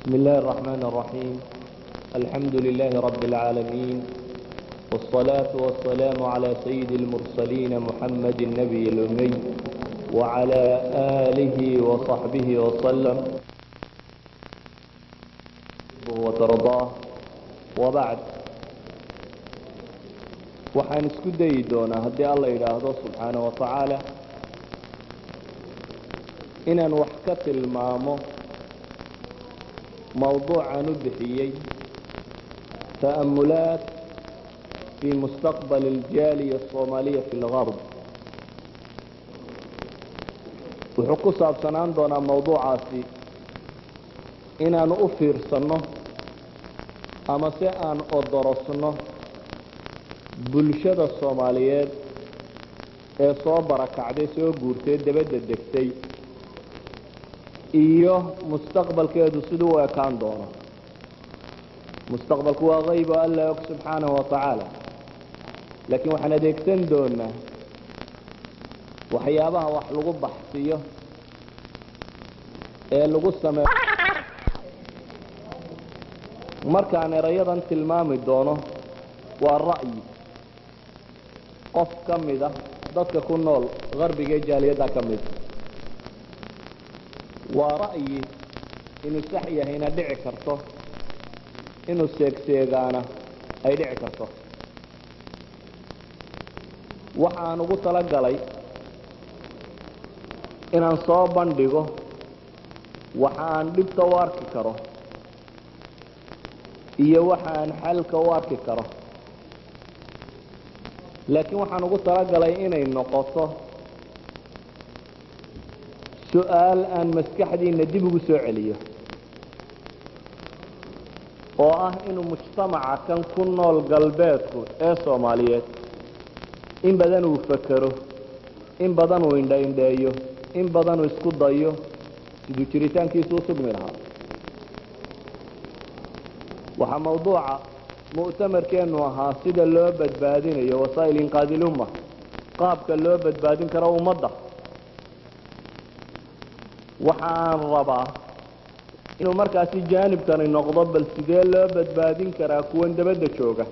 بسم الله الرحمن الرحيم الحمد لله رب العالمين والصلاة والسلام على سيد المرسلين محمد النبي الأمي وعلى آله وصحبه وسلم وترضاه وبعد waxaan isku dayi doonaa haddii alla yidhaahdo subxaana wa tacaala inaan wax ka tilmaamo mawduucan u bixiyey ta'amulaat fii mustaqbal aljaaliya asoomaaliya fi lgarb wuxuu ku saabsanaan doonaa mawduucaasi inaanu u fiirsanno ama se aan odorosno bulshada soomaaliyeed ee soo barakacday soo guurtay dabadda degtay iyo mustaqbalkeedu siduu u ekaan doono mustaqbalku waa qayb oo alla og subxaanahu wa tacaala laakiin waxaan adeegsan doonaa waxyaabaha wax lagu baxsiyo ee lagu sameeyo markaan erayadan tilmaami doono waa ra'yi qof ka mida dadka ku nool qarbiga ee jaaliyadda ka mida waa ra'yi inuu sax yahayna dhici karto inuu seegseegaana ay dhici karto waxaan ugu talagalay inaan soo bandhigo waxa aan dhibta u arki karo iyo waxa aan xalka u arki karo laakiin waxaan ugu talagalay inay noqoto su-aal aan maskaxdiina dib ugu soo celiyo oo ah inuu mujtamaca kan ku nool galbeedku ee soomaaliyeed in badan uu fakero in badan uu indhaindheeyo in badan uu isku dayo siduu jiritaankiisu u sugmi lahaa waxaa mawduuca mu'tamarkeennu ahaa sida loo badbaadinayo wasaa'il inqaadi ilumma qaabka loo badbaadin karo ummadda waxa aan rabaa inuu markaasi jaanibkani noqdo bal sidee loo badbaadin karaa kuwan dabadda jooga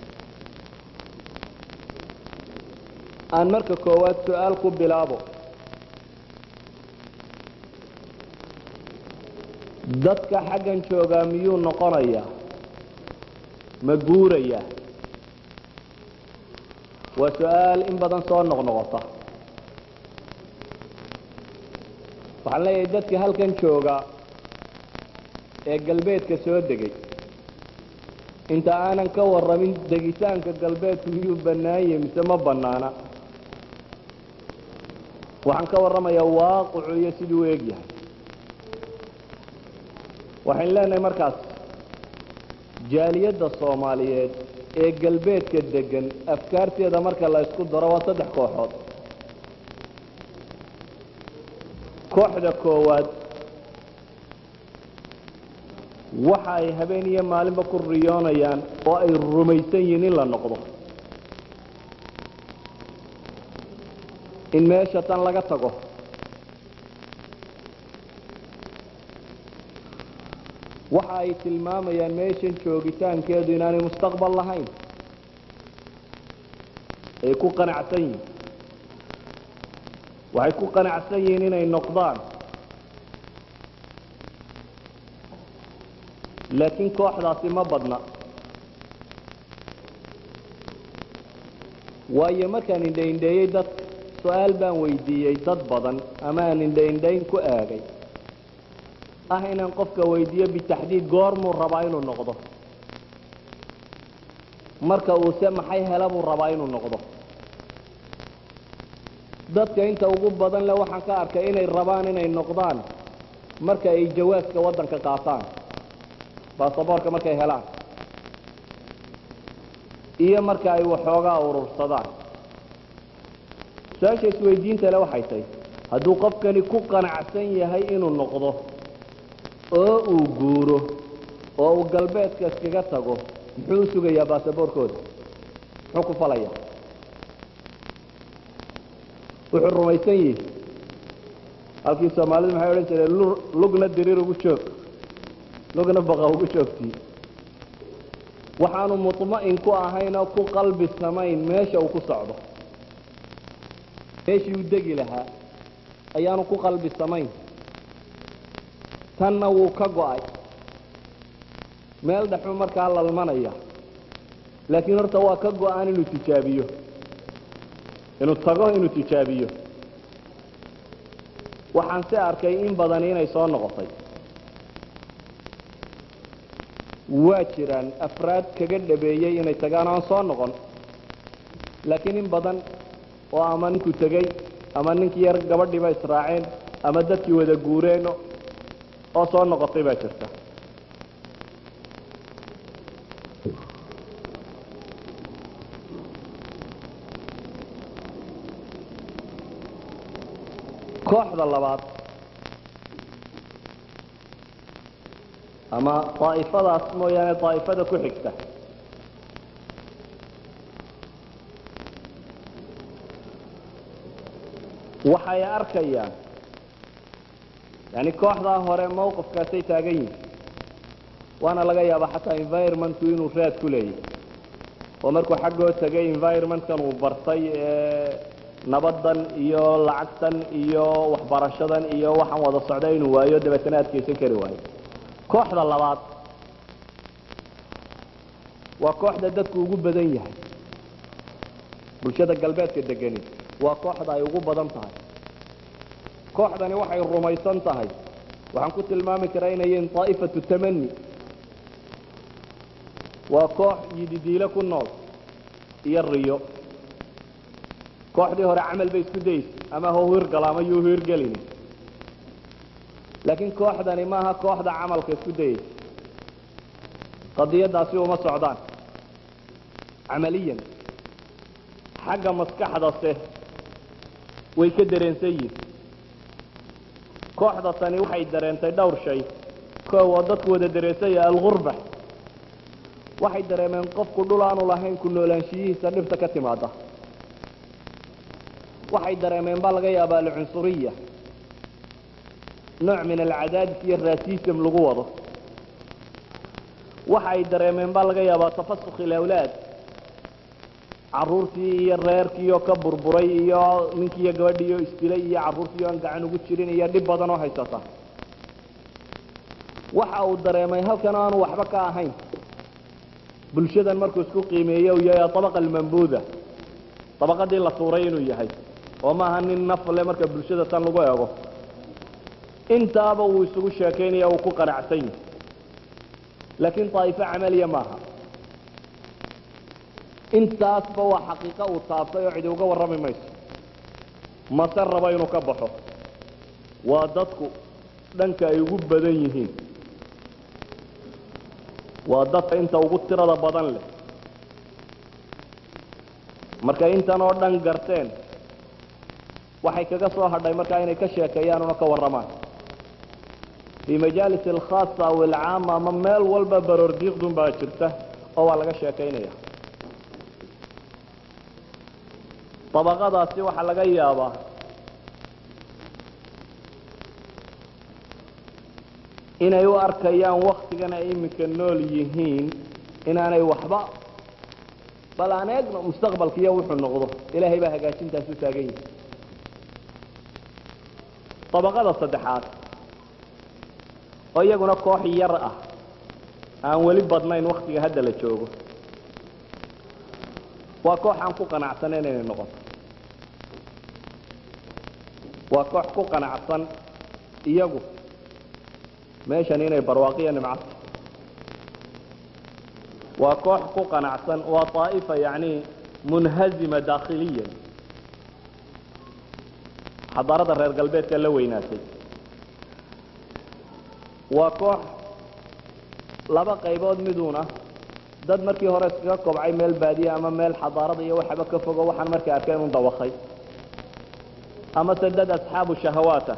aan marka koowaad su-aal ku bilaabo dadka xaggan joogaa miyuu noqonayaa ma guurayaa waa su-aal in badan soo noqnoqota waxaan leeyahay dadka halkan jooga ee galbeedka soo degay inta aanan ka warramin degitaanka galbeedku miyuu bannaanyah mise ma bannaana waxaan ka warramayaa waaqicu iyo siduu u egyahay waxaynu leenahay markaas jaaliyadda soomaaliyeed ee galbeedka degan afkaarteeda marka la ysku daro waa saddex kooxood kooxda koowaad waxa ay habeen iyo maalinba ku riyoonayaan oo ay rumaysan yihiin in la noqdo in meesha tan laga tago waxa ay tilmaamayaan meeshan joogitaankeedu inaanay mustaqbal lahayn ay ku qanacsan yihiin waxay ku qanacsan yihiin inay noqdaan laakiin kooxdaasi ma badna waayo markaan indhaindheeyey dad su-aal baan weydiiyey dad badan ama aan indhaindhayn ku aagay ah inaan qofka weydiiyo bitaxdiid goormuu rabaa inuu noqdo marka uuse maxay hela buu rabaa inuu noqdo dadka inta ugu badan le waxaan ka arkay inay rabaan inay noqdaan marka ay jawaaska waddanka qaataan baasaboorka markay helaan iyo marka ay waxoogaa urursadaan su-aasha isweydiinta le waxay tahay hadduu qofkani ku qanacsan yahay inuu noqdo oo uu guuro oo uu galbeedka iskaga tago muxuu u sugayaa baasaboorkooda muxuu ku falaya wuxuu rumaysan yihi halkii soomaalidu maxay odhan jireen lugna diriir ugu joog logna baqa ugu joogtii waxaanu muطma'in ku ahayn oo ku qalbi samayn meesha uu ku socdo meeshii uu degi lahaa ayaanu ku qalbi samayn tanna wuu ka go'ay meel dhexuu markaa lalmanaya laakiin horta waa ka go'an inuu tijaabiyo inuu tago inuu tijaabiyo waxaan se arkay in badani inay soo noqotay waa jiraan afraad kaga dhabeeyey inay tagaan oan soo noqon laakiin in badan oo ama ninku tegey ama ninkii yar gabadhiiba israaceen ama dadkii wada guureen oo soo noqotay baa jirta kooxda labaad ama daa'ifadaas mooyaane daa'ifada ku xigta waxay arkayaan yani kooxdaa hore mawqifkaasay taagan yihin waana laga yaabaa xataa environmentku inuu raad ku leeyahy oo markuu xaggoo tegay environmentkan uu bartay ee nabaddan iyo lacagtan iyo waxbarashadan iyo waxaan wada socda inuu waayo dabeetana adkaysan kari waayo kooxda labaad waa kooxda dadku ugu badan yahay bulshada galbeedka degani waa kooxda ay ugu badan tahay kooxdani waxay rumaysan tahay waxaan ku tilmaami karaa inay yihiin daa'ifatu tamani waa koox yididiilo ku nool iyo riyo kooxdii hore camal bay isku daysa ama ha hirgalo ama yuu hirgelini laakiin kooxdani maaha kooxda camalka isku dayeysa qadiyadaasi uma socdaan camaliyan xagga maskaxdase way ka dareensan yihin kooxda tani waxay dareentay dhowr shay koow oo dadku wada dareensanya algurba waxay dareemeen qofku dhul aanu lahayn ku noolaanshiyihiisa dhibta ka timaada waxay dareemeen baa laga yaabaa alcunsuriya nooc min alcadaadis iyo rasism lagu wado waxa ay dareemeen baa laga yaabaa tafasuk ilawlaad caruurtii iyo reerkiioo ka burburay iyo ninkii iyo gabadhiioo isdilay iyo carruurtii aan gacan ugu jirin iyo dhib badan oo haysata waxa uu dareemay halkan aanu waxba ka ahayn bulshadan markuu isku qiimeeye uu yahay abaqa almambuuda dabaqadii la tuuray inuu yahay oo maaha nin nafle marka bulshada tan lagu eego intaaba uu isugu sheekaynaya uu ku qanacsan yahay laakiin daa'ifo camaliya maaha intaasba waa xaqiiqo uu taabtay oo cidi uga warrami mayso mase rabo inuu ka baxo waa dadku dhanka ay ugu badan yihiin waa dadka inta ugu tirada badan leh markay intan oo dhan garteen waxay kaga soo hadhay markaa inay ka sheekeeyaan una ka warramaan fii majaalis alkhaasa aw alcaama ama meel walba baroordiiqdun baa jirta oo waa laga sheekaynaya dabaqadaasi waxaa laga yaabaa inay u arkayaan waktigan ay iminka nool yihiin inaanay waxba bal aan eegno mustaqbalkiiyo wuxuu noqdo ilaahay baa hagaajintaas u taagan yihi dabaqada saddexaad oo iyaguna koox yar ah aan weli badnayn waktiga hadda la joogo waa koox aan ku qanacsanayn inay noqoto waa koox ku qanacsan iyagu meeshan inay barwaaqiya nimcato waa koox ku qanacsan waa طaa'ifa yani munhazima daakhiliyan xadaarada reer galbeedka la weynaatay waa koox laba qaybood miduuna dad markii hore iskaga kobcay meel baadiye ama meel xadaarada iyo waxaba ka fogo waxaan markay arkeen un dawakay amase dad asxaabu shahawaata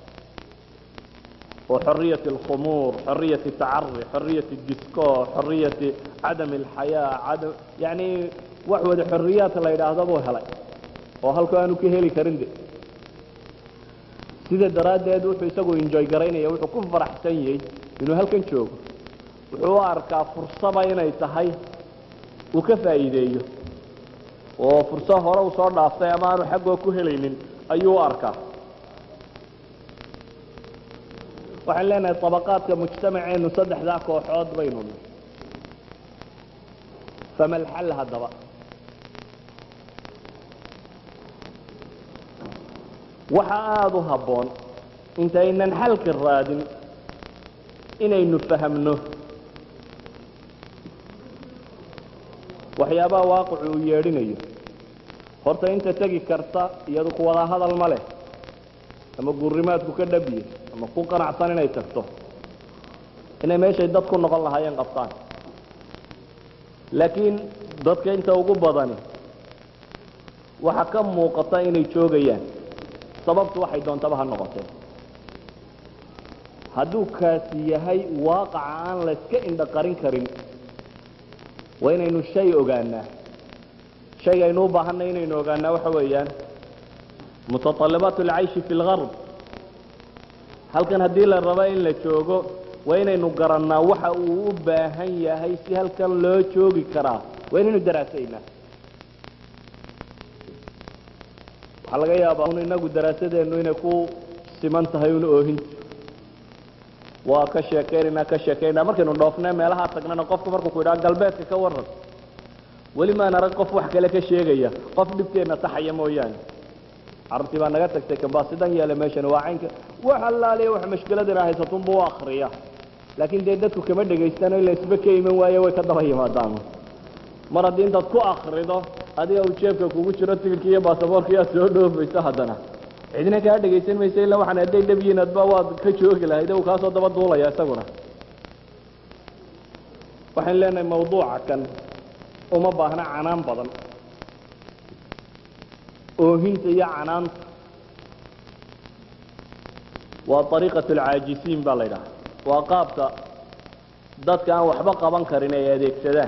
وحرية الخمور حرية التعري حرية الديسكو حرية عدم الحياة عدم يعني وحوة حريات الله يدعى ذبو هلاي وهل كانوا كهلي كرندي sida daraaddeed wuxuu isagu enjoy garaynaya wuxuu ku faraxsan yahay inuu halkan joogo wuxuu u arkaa fursaba inay tahay uu ka faa'iideeyo oo fursad hore uu soo dhaaftay ama aanu xaggoo ku helaynin ayuu u arkaa waxaan leenahay طabaqaadka mujtamaceenu saddexdaa kooxood baynu nahy fama alxal haddaba waxa aada u habboon intaynan xalka raadin inaynu fahamno waxyaabaha waaqicu uu yeedhinayo horta inta tegi karta iyadu ku wada hadal ma leh ama gurrimaadku ka dhabiye ama ku qanacsan inay tagto inay meeshay dad ku noqon lahaayeen qabtaan laakiin dadka inta ugu badani waxa ka muuqata inay joogayaan sababtu waxay doontaba ha noqotee hadduu kaasi yahay waaqaca aan la iska indho qarin karin waa inaynu shay ogaanaa shayga aynu u baahanay inaynu ogaanaa waxa weeyaan mutaطalibaat اlcayshi fi اlgarb halkan haddii la rabo in la joogo waa inaynu garannaa waxa uu u baahan yahay si halkan loo joogi karaa waa inaynu daraasaynaa waxaa laga yaabaa un inagu daraasadeennu inay ku siman tahay un oohinta waa ka sheekaynaynaa ka sheekaynaa markaynu dhoofnay meelahaa tagnana qofku markuu ku yidhaha galbeedka ka waran weli maan arag qof wax kale ka sheegaya qof dhibteenna taxaya mooyaane carabtii baa naga tagtay kambaasidan yeele meeshani waa caynka wax allaaliya wax mashkiladina haysatunbuu u akriya laakiin dee dadku kama dhegaystano ila isba ka iman waaye way ka daba yimaadaan mar haddii intaad ku akrido adiga uu jeebka kugu jiro tigirkii iyo baasaboorkii aad soo dhoofayso haddana cidina kaa dhegaysan maysa illa waxaan hadday dhabyiin adba waad ka joogi lahayd uu kaasoo daba duulaya isaguna waxaan leenahay mawduuca kan uma baahna canaan badan oohinta iyo canaanta waa ariiqat alcaajisiin baa la ydhaha waa qaabka dadka aan waxba qaban karin ay adeegsadaan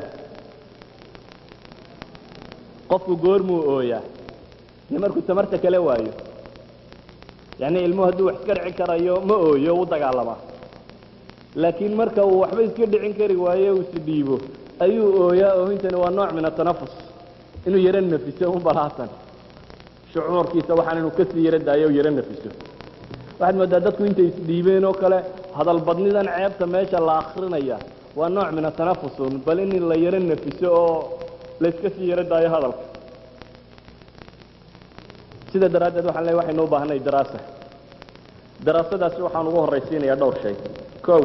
qofku goormuu ooyaa dee markuu tamarta kala waayo yacni ilmuhu hadduu wax iska dhicin karayo ma ooyo u dagaalamaa laakiin marka uu waxba iska dhicin kari waayo uu is dhiibo ayuu ooyaa oohintani waa nooc min atanafus inuu yaro nafiso un balaatan shucuurkiisa waxaan inuu kasii yaro daayo yaro nafiso waxaad moodaa dadku intay isdhiibeen oo kale hadalbadnidan ceebta meesha la akrinaya waa nooc min atanafusun bal in la yaro nafiso oo layska sii yaro daayo hadalka sida daraaddeed waxaan leeyahay waxaynu u baahanay daraasa daraasadaasi waxaan ugu horraysiinayaa dhowr shay kow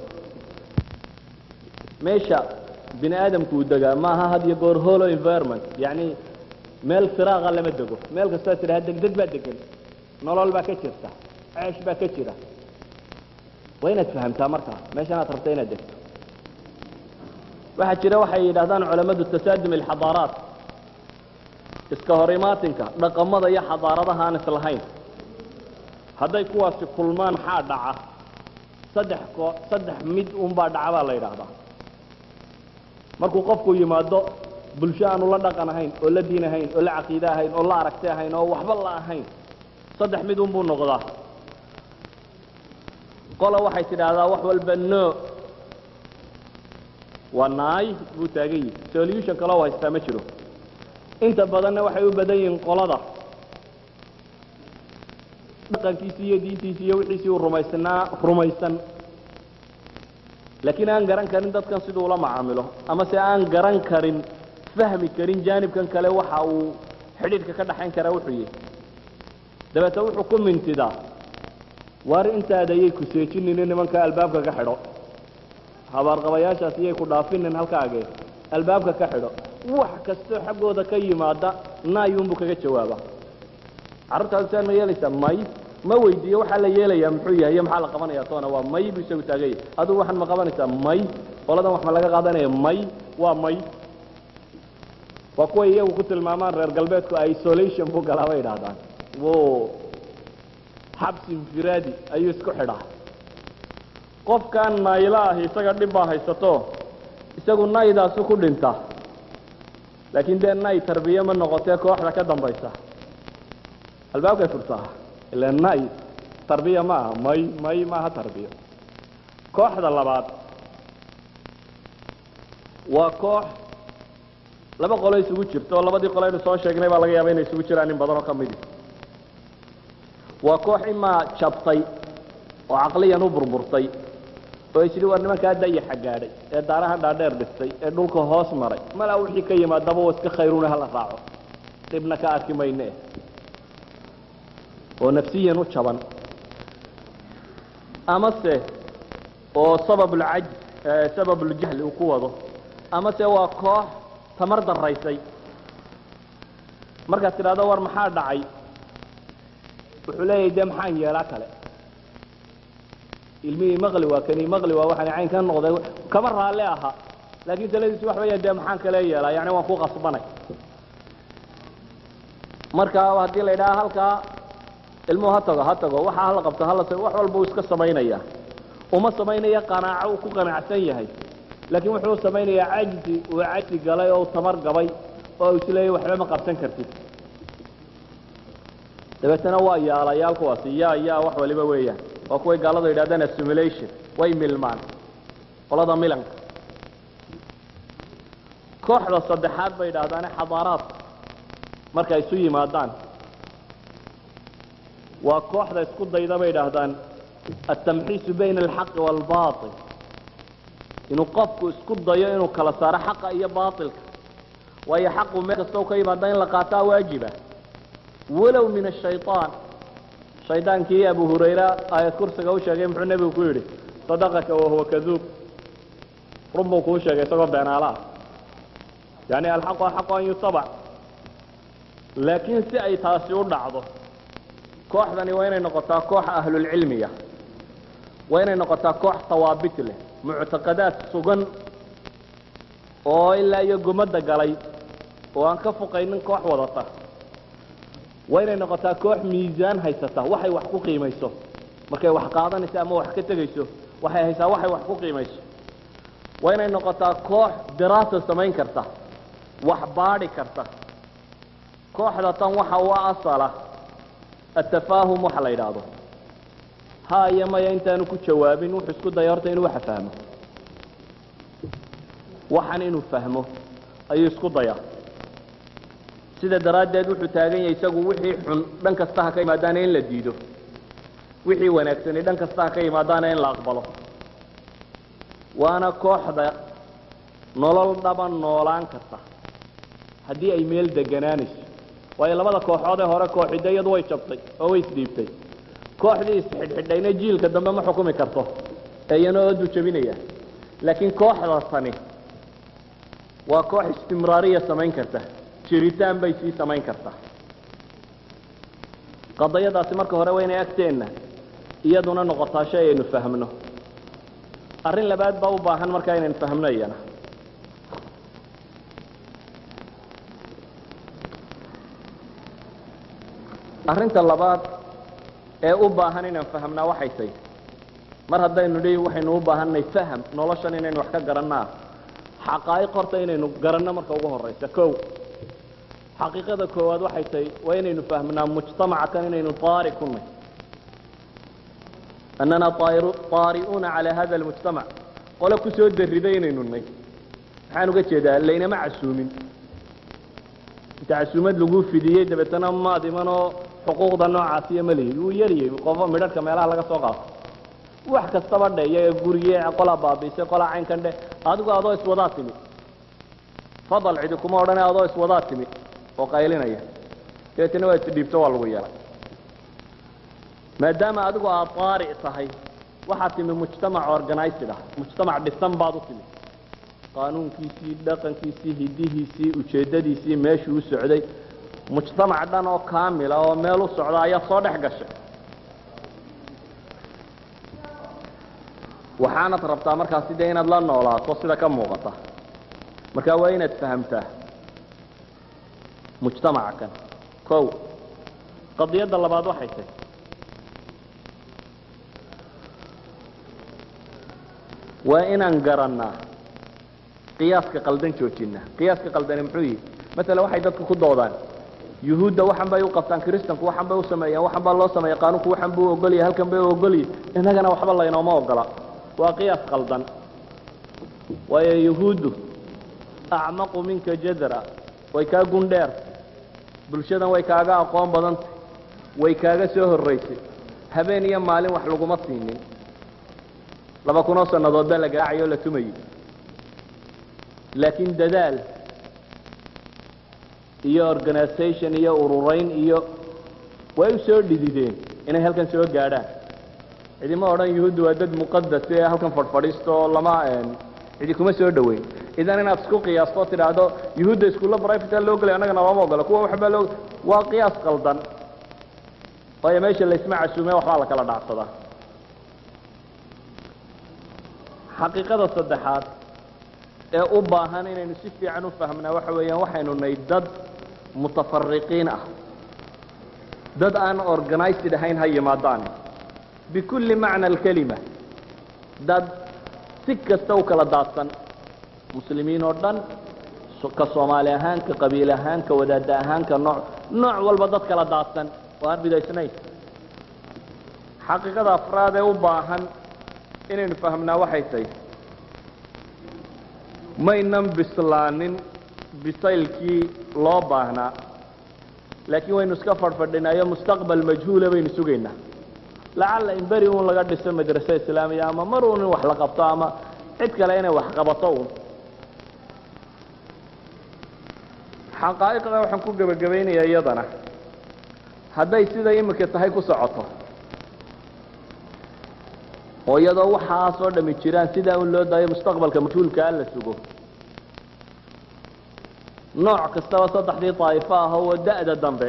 meesha bini aadamku uu degaa maaha had iyo goor holo environment yacni meel firaaqa lama dego meel kastaa tidhaha degdeg baa degan nolol baa ka jirta ceesh baa ka jira waa inaad fahamtaa markaa meeshan aad rabta inaad degto waxaa jira waxay yidhahdaan culammadu tasaadum alxadaaraat iska hor imaatinka dhaqamada iyo xadaaradaha aan islahayn hadday kuwaasi kulmaan xaa dhaca saddex ko saddex mid unbaa dhaca baa la yidhaahdaa markuu qofku yimaado bulsho aanu la dhaqan ahayn oo la diin ahayn oo la caqiide ahayn oo la aragti ahayn oo waxba la ahayn saddex mid unbuu noqdaa qola waxay tidhaahdaa wax walba no waa naay buu taagan yihi solution kale oo haystaa ma jiro inta badanna waxay u badan yihiin qolada dhaqankiisi iyo diintiisi iyo wixiisii uu rumaysnaa rumaysan laakiin aan garan karin dadkan siduu ula macaamilo ama se aan garan karin fahmi karin jaanibkan kale waxa uu xidhiidhka ka dhaxayn karaa wuxuu yihi dabeete wuxuu ku mintidaa waar intaada ayay ku seejininin nimanka albaabka ka xidho habaarqabayaashaas iyay ku dhaafinin halkaagee albaabka ka xidho wax kastoo xaggooda ka yimaada naayuunbuu kaga jawaaba carruurtaadu saa ma yeelaysaa may ma weydiiyo waxaa la yeelayaa muxuu yahay iyo maxaa la qabanaya toona waa may buu isagu taaganya adigu waxaan ma qabanaysaa may qoladan wax ma laga qaadanaya may waa may waa kuwa iyagu ku tilmaamaan reer galbeedku isolation buu galaa bay idhaahdaan wo xabsi infiraadi ayuu isku xidhaa qofkan nayla ahi isaga dhib baa haysato isagu naydaasu ku dhinta laakiin dee nay tarbiye ma noqotee kooxda ka dambaysa albaabkay furtaa ila nay tarbiya ma aha may may maaha tarbiya kooxda labaad waa koox laba qolo isugu jirto oo labadii qolo aynu soo sheegnay baa laga yaaba inay isugu jiraan in badan oo ka midi waa koox imaa jabtay oo caqliyan u burburtay oo isidhi war nimankaa dayaxa gaadhay ee daaraha dhaadheer dhistay ee dhulka hoos maray malaa wixii ka yimaadaba wa iska khayruna hala raaco dhibna ka arki mayne oo nafsiyan u jaban amase oo sababulcaj sababuljahli uu ku wado amase waa koox tamar daraysay markaad tidhahdo war maxaa dhacay wuxuu leeyahay dee maxaan yeelaa kale ilmihii maqli waa kani maqli waa waxaan cayn ka noqday kama raalle aha laakiin taladiisu wax weeyaan dee maxaan kale yeelaa yani waan ku qasbanay marka haddii la yidhaha halkaa ilmuhu ha tago ha tago waxa hala qabto hala tago wax walba uu iska samaynaya uma samaynaya qanaaco uu ku qanacsan yahay laakiin wuxuu samaynayaa cajzi uu cajzi galay oo tamar gabay oo uu isleeyahy waxba ma qabsan kartid dabeetana waa yaalayaal kuwaasi yaa yaa wax waliba weeyaan waa kuway gaaladu yidhahdaan assimulation way milmaan qolada milanka kooxda saddexaad bay yidhahdaane xadaaraadka markay isu yimaadaan waa kooxda isku dayda bay yidhaahdaan altamxiisu bayna alxaqi waalbail inuu qofku isku dayo inuu kala saaro xaqa iyo baailka waayo xaqu meel kastoo ka yimaada in la qaataa waajiba walow min ashayطaan shaydaankii abu hurayra aayad kursiga u sheegay muxuu nebigu ku yidhi sadaqaka wahuwa kaduub run buu kuu sheegay isagoo beenaalaah yani alxaqu axaqu an yutabac laakiin si ay taasi u dhacdo kooxdani waa inay noqotaa koox ahlulcilmiya waa inay noqotaa koox hawaabit leh muctaqadaad sugan oo ilaa iyo gumadda galay oo aan ka fuqaynin koox wadata waa inay noqotaa koox miisaan haysata waxay wax ku qiimayso markay wax qaadanayso ama wax ka tegayso waxay haysaa waxay wax ku qiimayso waa inay noqotaa koox diraasa samayn karta wax baadhi karta kooxda tan waxa u asala atafaahum waxa la yidhaahdo ha iyo maya intaanu ku jawaabin wuxuu isku daya horta inuu waxa fahmo waxan inuu fahmo ayuu isku dayaa sida daraaddeed wuxuu taagan yahay isagu wixii xun dhan kasta ha ka yimaadaana in la diido wixii wanaagsani dhan kasta ha ka yimaadaana in la aqbalo waana kooxda nolol dhaban noolaan karta haddii ay meel deganaanayso waayo labada kooxood ee hore kooxida iyadu way jabtay oo way isdhiibtay kooxdii isxidhxidhayna jiilka dambe ma xukumi karto ee iyana oodu jabinaya laakiin kooxda tani waa koox istimraariya samayn karta jiritaan bay sii samayn kartaa qadayadaasi marka hore waa inay agteenna iyaduna noqotaa shay aynu fahmno arrin labaad baa u baahan markaa inaynu fahmno iyana arrinta labaad ee u baahan inaan fahmnaa waxay tahy mar haddaynu dhi waxaynu u baahanay faham noloshan inaynu wax ka garannaa xaqaa'iq horta inaynu garanno marka ugu horaysa kow xaqiiqada koowaad waxay tahay waa inaynu fahmnaa mujtamacakan inaynu taari ku nahy annana taari'uuna calaa hada almujtamac qole ku soo darriday inaynu nay maxaan uga jeedaa laynama casuumin inta casuumad lagu fidiyey dabeetana maad imanoo xuquuqda noocaasiyo ma lihid wuu yariyey qofo midharhka meelaha laga soo qaato wax kastaba dhe iyaga guriye qolaa baabiisay qolaa caynkan dhe adigu adoo iswadaa timi fadal cidi kuma odhane adoo iswadaa timi oo qaylinaya dabeetana waa isdhiibto waa lagu yeelay maadaama adigu aad taari tahay waxaad timi mujtamac organized ah mujtamac dhisan baad u timi qaanuunkiisii dhaqankiisii hidihiisii ujeeddadiisii meeshuu u socday mujtamac dhan oo kaamila oo meel u socda ayaa soo dhex gashay waxaanad rabtaa markaasi dee inaad la noolaato sida ka muuqata marka waa inaad fahamtaa mujtamaca kan kow qadiyadda labaad waxay tahy waa inaan garannaa qiyaaska qaldan joojina qiyaaska qaldani muxuu yihi maala waxay dadku ku doodaan yuhuudda waxan bay u qabtaan kristanku waxan bay u sameeyaan waxan baa loo sameeya qaanuunku waxan buu ogolyahay halkan bay u ogolyahy innagana waxba laynooma ogola waa qiyaas qaldan waayo yuhuuddu acmaqu minka jadra way kaa gundheer bulshadan way kaaga aqoon badantay way kaaga soo horraysay habeen iyo maalin wax laguma siinin laba kunoo sannadood baa la garaacayoo la tumayay laakiin dadaal iyo organisation iyo ururayn iyo way u soo dhidideen inay halkan soo gaadhaan cidima odhan yuhuuddu waa dad muqadas ee halkan fadhfadhiisto oo lama cidi kuma soo dhoweyn idan inaad isku qiyaasto tidhaahdo yuhuudda iskuulla brivate loo gelay annagana looma ogolo kuwa waxbaa loo waa qiyaas qaldan waayo meesha laysma casuume waxbaa la kala dhacsadaa xaqiiqada saddexaad ee u baahan inaynu si fiican u fahmnaa waxa weeyaan waxaynu nahay dad mutafariqiin ah dad aan organized ahayn ha yimaadaan bikulli macna alkelima dad si kasta u kala daadsan muslimiin oo dhan ka soomaali ahaan ka qabiil ahaan ka wadaada ahaan ka nooc nooc walba dad kala daadsan oo aan bidaysnayn xaqiiqada afraad ee u baahan inaynu fahmnaa waxay tahay maynan bislaanin bisaylkii loo baahnaa laakiin waynu iska fadhfadhinaayo mustaqbal majhuula baynu sugaynaa lacalla in beri uun laga dhiso madrase islaamiya ama mar uun in wax la qabto ama cid kale inay wax qabato uun xaqaa'iqda waxaan ku gebagabaynayaa iyadana hadday siday imika tahay ku socoto oo iyadoo waxaasoo dhami jiraan sidaa un loo daayo mustaqbalka majhuulkaa la sugo nooc kastaba saddexdii daa'ifo ah oo da'da dambe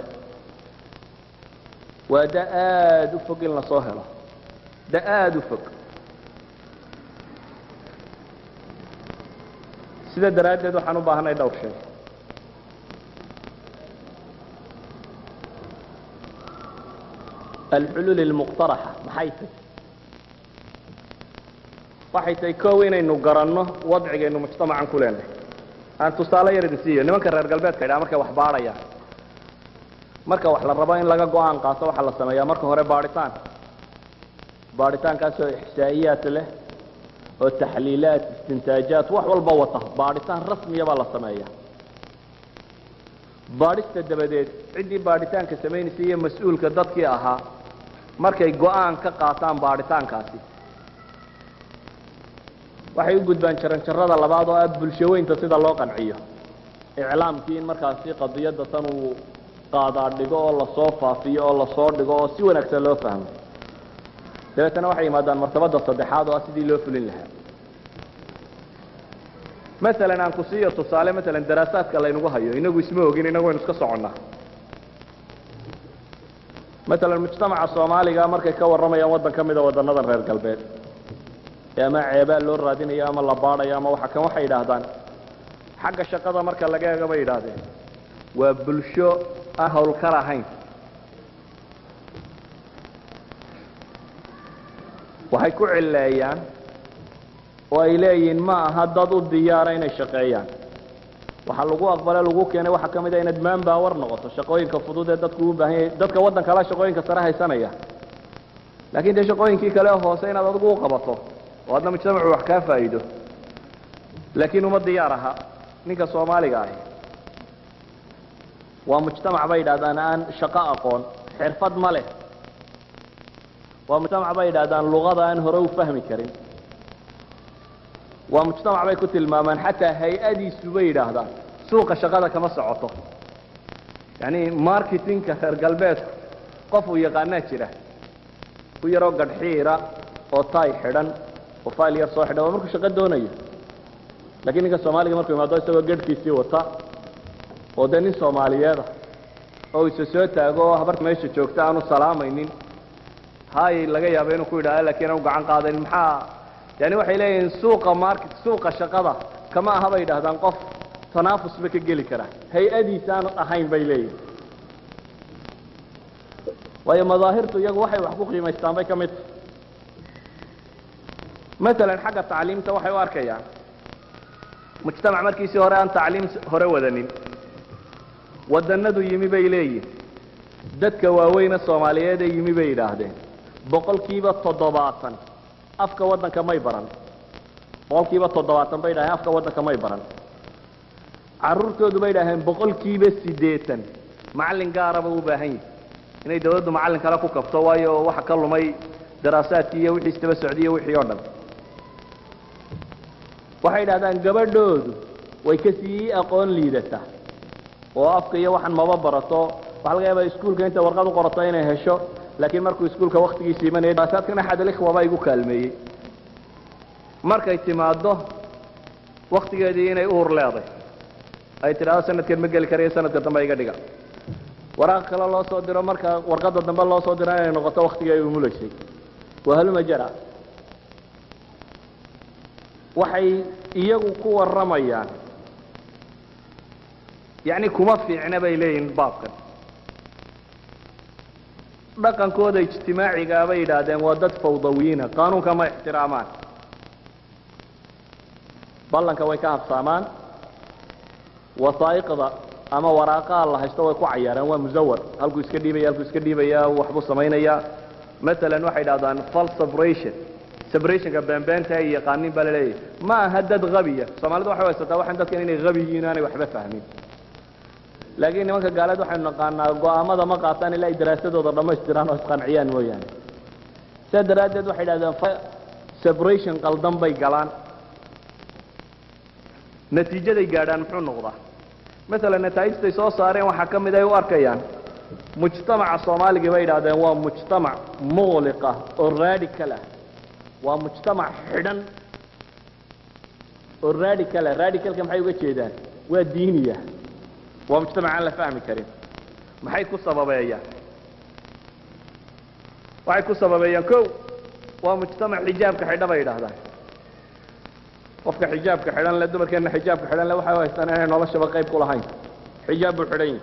waa da aada u fog in lasoo helo da aada u fog sida daraaddeed waxaan u baahanay dhowr shay alxuluul almuqtaraxa maxay tahy waxay tahay kow inaynu garanno wadcigaynu mujtamacan ku leenahay aan tusaale yar idin siiyo nimanka reer galbeedka idhaha markay wax baadhayaan marka wax la rabo in laga go-aan qaato waxaa la sameeyaa marka hore baadhitaan baadhitaankaasoo ixsaa'iyaat leh oo taxliilaat istintaajaat wax walba wata baadhitaan rasmiya baa la sameeya baadhista dabadeed ciddii baadhitaanka samaynaysay iyo mas-uulka dadkii ahaa markay go-aan ka qaataan baadhitaankaasi waxay u gudbaan jaranjarada labaad oo ah bulshaweynta sida loo qanciyo iclaamkii in markaasi qadiyadda tan uu qaadaa dhigo oo lasoo faafiyo oo lasoo dhigo oo si wanaagsan loo fahmo dabeetana waxay yimaadaan martabada saddexaad oo ah sidii loo fulin lahaa maalan aan ku siiyo tusaale maalan daraasaadka laynagu hayo inagu isma ogin inagu waynu iska soconnaa maalan mujtamaca soomaaliga markay ka warramayaan waddan ka mida waddanadan reer galbeed ee ama ceebaa loo raadinayo ama la baadhayo ama waxa kan waxay yidhaahdaan xagga shaqada marka laga eego bay yidhaahdeen waa bulsho aan hawlkar ahayn waxay ku cilleeyaan oo ay leeyihiin ma aha dad u diyaara inay shaqeeyaan waxaa lagu aqbale lagu keenay waxaa ka mid a inaad maanbawar noqoto shaqooyinka fudud ee dadku u baahan yahay dadka waddan kala shaqooyinka sare haysanaya laakiin dee shaqooyinkii kale hoose inaad adigu u qabato oo adna mujtamacu wax kaa faa'iido laakiin uma diyaar aha ninka soomaaliga ahi waa mujtamac bay yidhahdaan aan shaqo aqoon xirfad ma leh waa mujtamac bay yidhahdaan luqada aan hore u fahmi karin waa mujtamac bay ku tilmaamaan xataa hay-adiisu bay yidhaahdaan suuqa shaqada kama socoto yacni marketingka reer galbeedku qof uu yaqaanaa jira ku yaroo gadhxiira oo tay xidhan oo fayl yar soo xidhan waa markuu shaqo doonayo lakiin ninka soomaaliga markuu imaado isagoo gadhkiisii wata oo dee nin soomaaliyeeda oo isa soo taago oo habarta meesha joogta aanu salaamaynin hay laga yaaba inuu ku yidhahdo lakiin aanu gacan qaadayn maxaa yani waxay leeyihiin suuqa market suuqa shaqada kama aha bay yidhahdaan qof tanaafusba ka geli kara hay-adiisa aanu ahayn bay leeyihin waayo madaahirtu iyagu waxay wax ku qiimaystaan bay ka mid tahay maalan xagga tacliimta waxay u arkayaan mujtamac markiisii hore aan tacliim hore wadanin wadanadu yimi bay leeyihin dadka waaweyne soomaaliyeed ee yimi bay yidhaahdeen boqolkiiba toddobaatan afka waddanka may baran boqolkiiba toddobaatan bay dhaheen afka waddanka may baran carruurtoodu bay dhaheen boqolkiiba siddeetan macallin gaaraba u baahan yahi inay dawladdu macallin kale ku kabto waayo waxa ka lumay daraasaadkii iyo wixii istaba socdiy wixii oo dhan waxay dhahdaan gabadhoodu way ka sii aqoon liidataa oo afka iyo waxan maba barato waxaa laga yaabaa iskuulka inta warqad u qorato inay hesho laakiin markuu iskuulka waktigiisa imanaya daraasaadkan axad alikhwa baa igu kaalmeeyey markay timaaddo waktigeedii inay uur leeday ay tidhaahdo sanadkan ma geli karayo sanadka dambe iga dhiga waraaq kale loo soo diro marka warqadda dambe loo soo diro inay noqoto waktigii ay umulaysay wahaluma jara waxay iyagu ku warramayaan yacni kuma fiicna bay leeyihin baabkan dhaqankooda ijtimaacigaa bay yidhaahdeen waa dad fawdawiyiina qaanuunka ma ixtiraamaan ballanka way ka habsaamaan wasaa'iqda ama waraaqaha la haysto way ku cayaaraan waa musawar halkuu iska dhiibaya halkuu iska dhiibaya waxbuu samaynayaa maalan waxay idhahdaan fal sabration sabrationka beenbeenta ay yaqaanin baa laleeyahay ma aha dad habiya soomaalidu waxay haysataa waxaan dadkan inay habi yihiin aanay waxba fahmin laakiin nimanka gaaleed waxaynu naqaanaa go'aamada ma qaataan ilaa ay daraasadooda dhammaystiraan oo isqanciyaan mooyaane sidaa daraaddeed waxay idhahdeen separation qaldan bay galaan natiijaday gaadhaan muxuu noqdaa maalan nataa'ijtay soo saareen waxaa ka mid ay u arkayaan mujtamaca soomaaligii bay idhahdeen waa mujtamac muqliqa oo radical ah waa mujtamac xidhan oo radical ah radicalka maxay uga jeedaan waa diiniya waa mujtamac aan la fahmi karin maxay ku sababeeyaan waxay ku sababeeyaan ko waa mujtamac xijaabka xidha bay idhahdaan qofka xijaabka xidhan le dumarkeenna xijaabka xidhan le waxay u haystaan inay noloshaba qayb ku lahayn xijaab buu xidhan yahi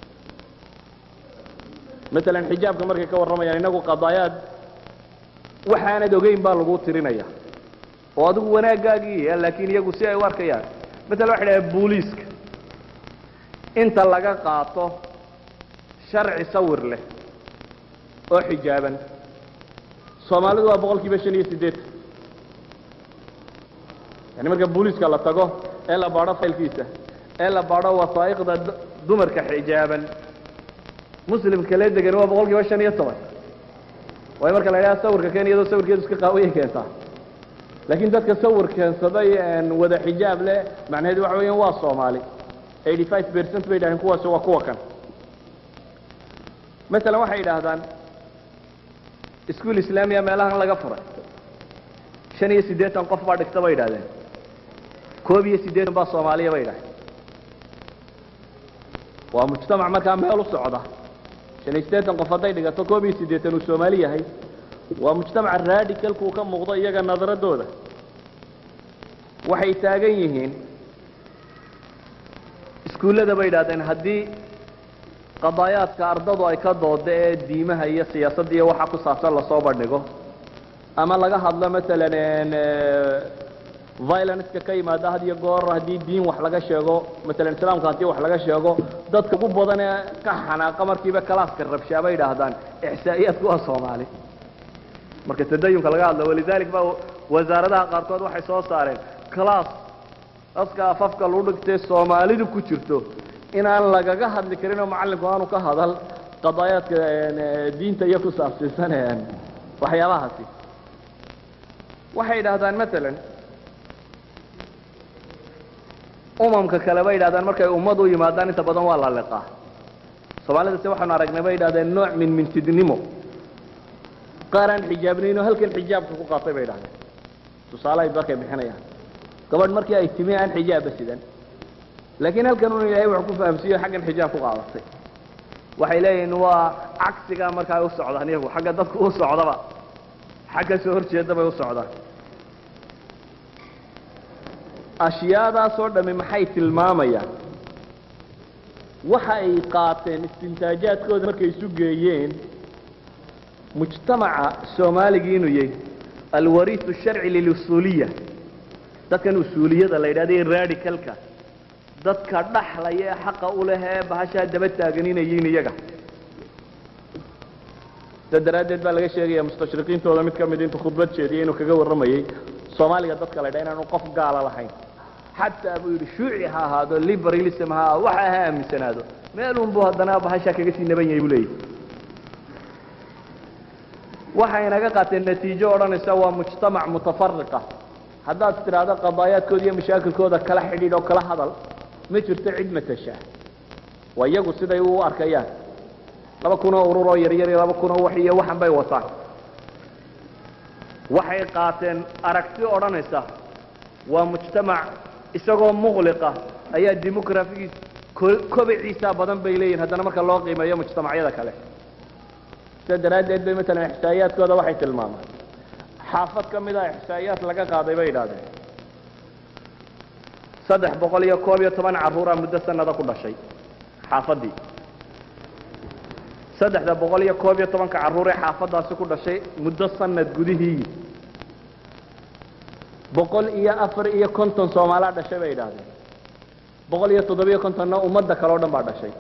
maalan xijaabka markay ka warramayaan inagu qadaayaad waxaanad ogeyn baa lagu tirinaya oo adigu wanaaggaagii laakiin iyagu si ay u arkayaan maalan waxay dhahaan booliiska inta laga qaato sharci sawir leh oo xijaaban soomaalidu waa boqol kiiba shan iyo siddeetan yani marka booliiska la tago ee la baadho faylkiisa ee la baadho wasaa'iqda dumarka xijaaban muslimka kale degan waa boqol kiiba shan iyo toban waayo marka la idhaha sawirka keen iyadoo sawirkeedu iska qaawayay keentaa laakiin dadka sawir keensaday wada xijaab leh macnaheedu waxa weeyaan waa soomaali eighty five percent bay yidhahdeen kuwaasi waa kuwa kan masalan waxay yidhaahdaan iskuol islaamiya meelahan laga furay shan iyo siddeetan qof baa dhigta bay yidhahdeen koob iyo siddeetan baa soomaaliya bay yidhahdeen waa mujtamac markaa meel u socda shan iyo siddeetan qof hadday dhigato koob iyo siddeetan uu soomaali yahay waa mujtamaca radicalkuu ka muuqdo iyaga nadaradooda waxay taagan yihiin iskuullada bay yidhahdeen haddii qadaayaadka ardadu ay ka dooda ee diimaha iyo siyaasadda iyo waxa ku saabsan lasoo bandhigo ama laga hadlo maalan violenceka ka yimaada had iyo goor haddii diin wax laga sheego maalan islaamka haddii wax laga sheego dadka ugu badan ee ka xanaaqa markiiba kalaaska rabshaa bay yidhaahdaan ixsaa'iyaadku waa soomaali marka tadayunka laga hadlo walidalik ba wasaaradaha qaarkood waxay soo saareen class aska afafka lagu dhigtay soomaalidu ku jirto inaan lagaga hadli karin oo macallinku aanu ka hadal qadaayaadka diinta iyo ku saabsiisan waxyaabahaasi waxay yidhaahdaan maalan umamka kale bay yidhahdaan markay ummad u yimaadaan inta badan waa la liqaa soomaalida se waxaanu aragnay bay yidhahdeen nooc min mintidnimo qaar aan xijaabnayn oo halkan xijaabka ku qaatay bay yidhahdeen tusaale ay markay bixinayaan gabadh markii ay timi aan xijaabba sidan laakiin halkan un ilaahay wax ku fahamsiiyo xaggan xijaab ku qaadatay waxay leeyihiin waa cagsigaa markaa ay u socdaan iyagu xagga dadku u socdaba xagga soo horjeeda bay u socdaan ashyaadaasoo dhammi maxay tilmaamayaan waxa ay qaateen istintaajaadkooda markay isu geeyeen mujtamaca soomaaligii inuu yahay alwariisu sharci lilusuuliya dadkan usuuliyada la yidhahda ee radicalka dadka dhaxlaya ee xaqa u leh ee bahashaa daba taagan inay yihiin iyaga sida daraaddeed baa laga sheegaya mustashriqiintooda mid ka mid intuu khudbad jeediyey inuu kaga warramayey soomaaliga dadka la dha inaanu qof gaala lahayn xataa buu yidhi shuuci ha ahaado liberalism ha ahaado waxa ha aaminsanaado meelun buu haddana bahashaa kaga sii naban yahay buu leeyahy waxay naga qaateen natiijo odhanaysa waa mujtamac mutafariqa haddaad tidhaahdo qadaayaadkooda iyo mashaakilkooda kala xidhiidh oo kala hadal ma jirto cid matasha waa iyagu siday u arkayaan laba kunoo urur oo yaryar iyo laba kunoo wax iyo waxan bay wataan waxay qaateen aragti odhanaysa waa mujtamac isagoo muqliqa ayaa demografigiis kobiciisaa badan bay leeyihin haddana marka loo qiimeeyo mujtamacyada kale sida daraaddeed bay matalan ixsaa'iyaadkooda waxay tilmaamaan xaafad ka mid a ixsaa'iyaad laga qaaday bay idhahdeen saddex boqol iyo koob iyo toban carruuraa muddo sanada ku dhashay xaafaddii saddexda boqol iyo koob iyo tobanka carruur ee xaafaddaasi ku dhashay muddo sanad gudihii boqol iyo afar iyo konton soomaalaa dhashay bay idhaahdeen boqol iyo toddobiyo kontonna ummadda kale o dhan baa dhashay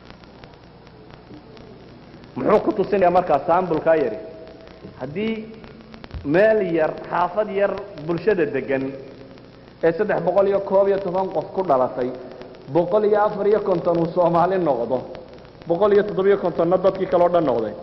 muxuu ku tusinaya markaa saambulkaa yari haddii meel yar xaafad yar bulshada degan ee saddex boqol iyo koob iyo toban qof ku dhalatay boqol iyo afar iyo konton uu soomaali noqdo boqol iyo toddobiyo kontonna dadkii kale o dhan noqday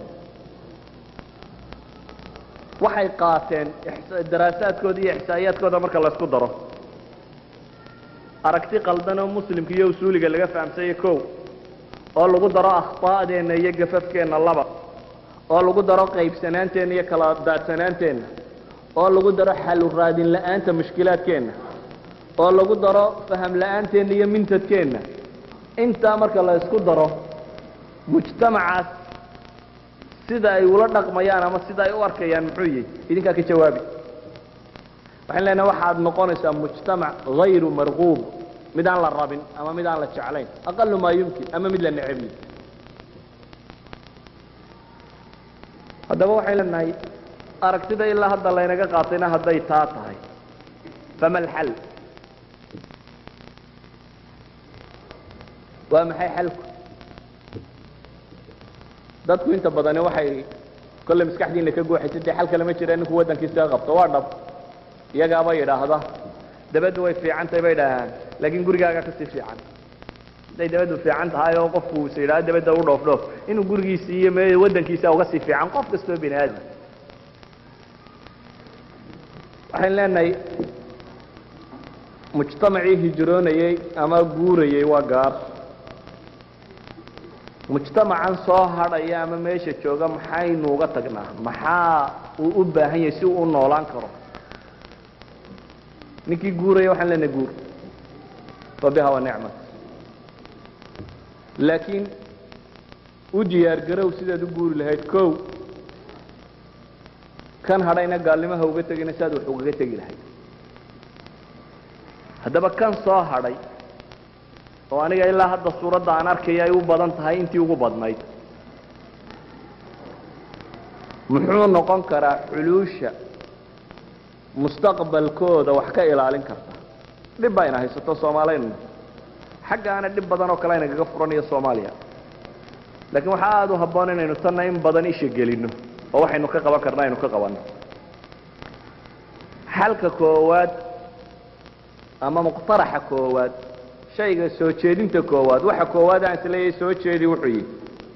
waxay qaateen daraasaadkooda iyo ixsaa'iyaadkooda marka laysku daro aragti qaldan oo muslimka iyo usuuliga laga fahamsanya kow oo lagu daro akhطa'deenna iyo gafafkeenna laba oo lagu daro qaybsanaanteenna iyo kala daadsanaanteenna oo lagu daro xalu raadin la'aanta mushkilaadkeenna oo lagu daro faham la'aanteenna iyo mintadkeenna intaa marka la isku daro mujtamacaas sida ay ula dhaqmayaan ama sida ay u arkayaan muxuu yihi idinkaa ka jawaabi waxaan leenahay waxaad noqonaysaa mujtamac hayru marquub mid aan la rabin ama mid aan la jeclayn aqalu maa yumkin ama mid la necebyi haddaba waxay leenahay aragtida ilaa hadda laynaga qaatayna hadday taa tahay fama alxal waa maxay xalku dadku inta badani waxay kolle maskaxdiina ka guuxaysa dee xal kale ma jira ninku waddankiisa ka qabto waa dhab iyagaaba yidhaahda dabaddu way fiican tahay bay idhaahaan laakiin gurigaaga kasii fiican hadday dabaddu fiican tahay oo qofku is yidhahdo dabadda u dhoof dhoof inuu gurigiisi iyo me waddankiisa uga sii fiican qof kastoo bini aadam waxayn leenahay mujtamacii hijroonayey ama guurayey waa gaar mujtamacan soo hadhaya ama meesha jooga maxaynu uga tagnaa maxaa uu u baahan yahay si uu u noolaan karo ninkii guuraya waxaan leenahay guur fa biha wa nicmat laakiin u diyaar garow sidaad u guuri lahayd kow kan hadhayna gaalnimaha uga tegina siaad wax ugaga tegi lahayd haddaba kan soo hadhay oo aniga ilaa hadda suuradda aan arkaya ay u badan tahay intii ugu badnayd muxuu noqon karaa xuluusha mustaqbalkooda wax ka ilaalin karta dhib baa ina haysato soomaaliyna xaggaana dhib badan oo kale aynagaga furanayo soomaaliya laakiin waxaa aada u habboon inaynu tanna in badan isha gelino oo waxaynu ka qaban karna aynu ka qabanno xalka koowaad ama muqtaraxa koowaad shayga soo jeedinta koowaad waxa koowaad aan isleeyahay soo jeedi wuxuu yihi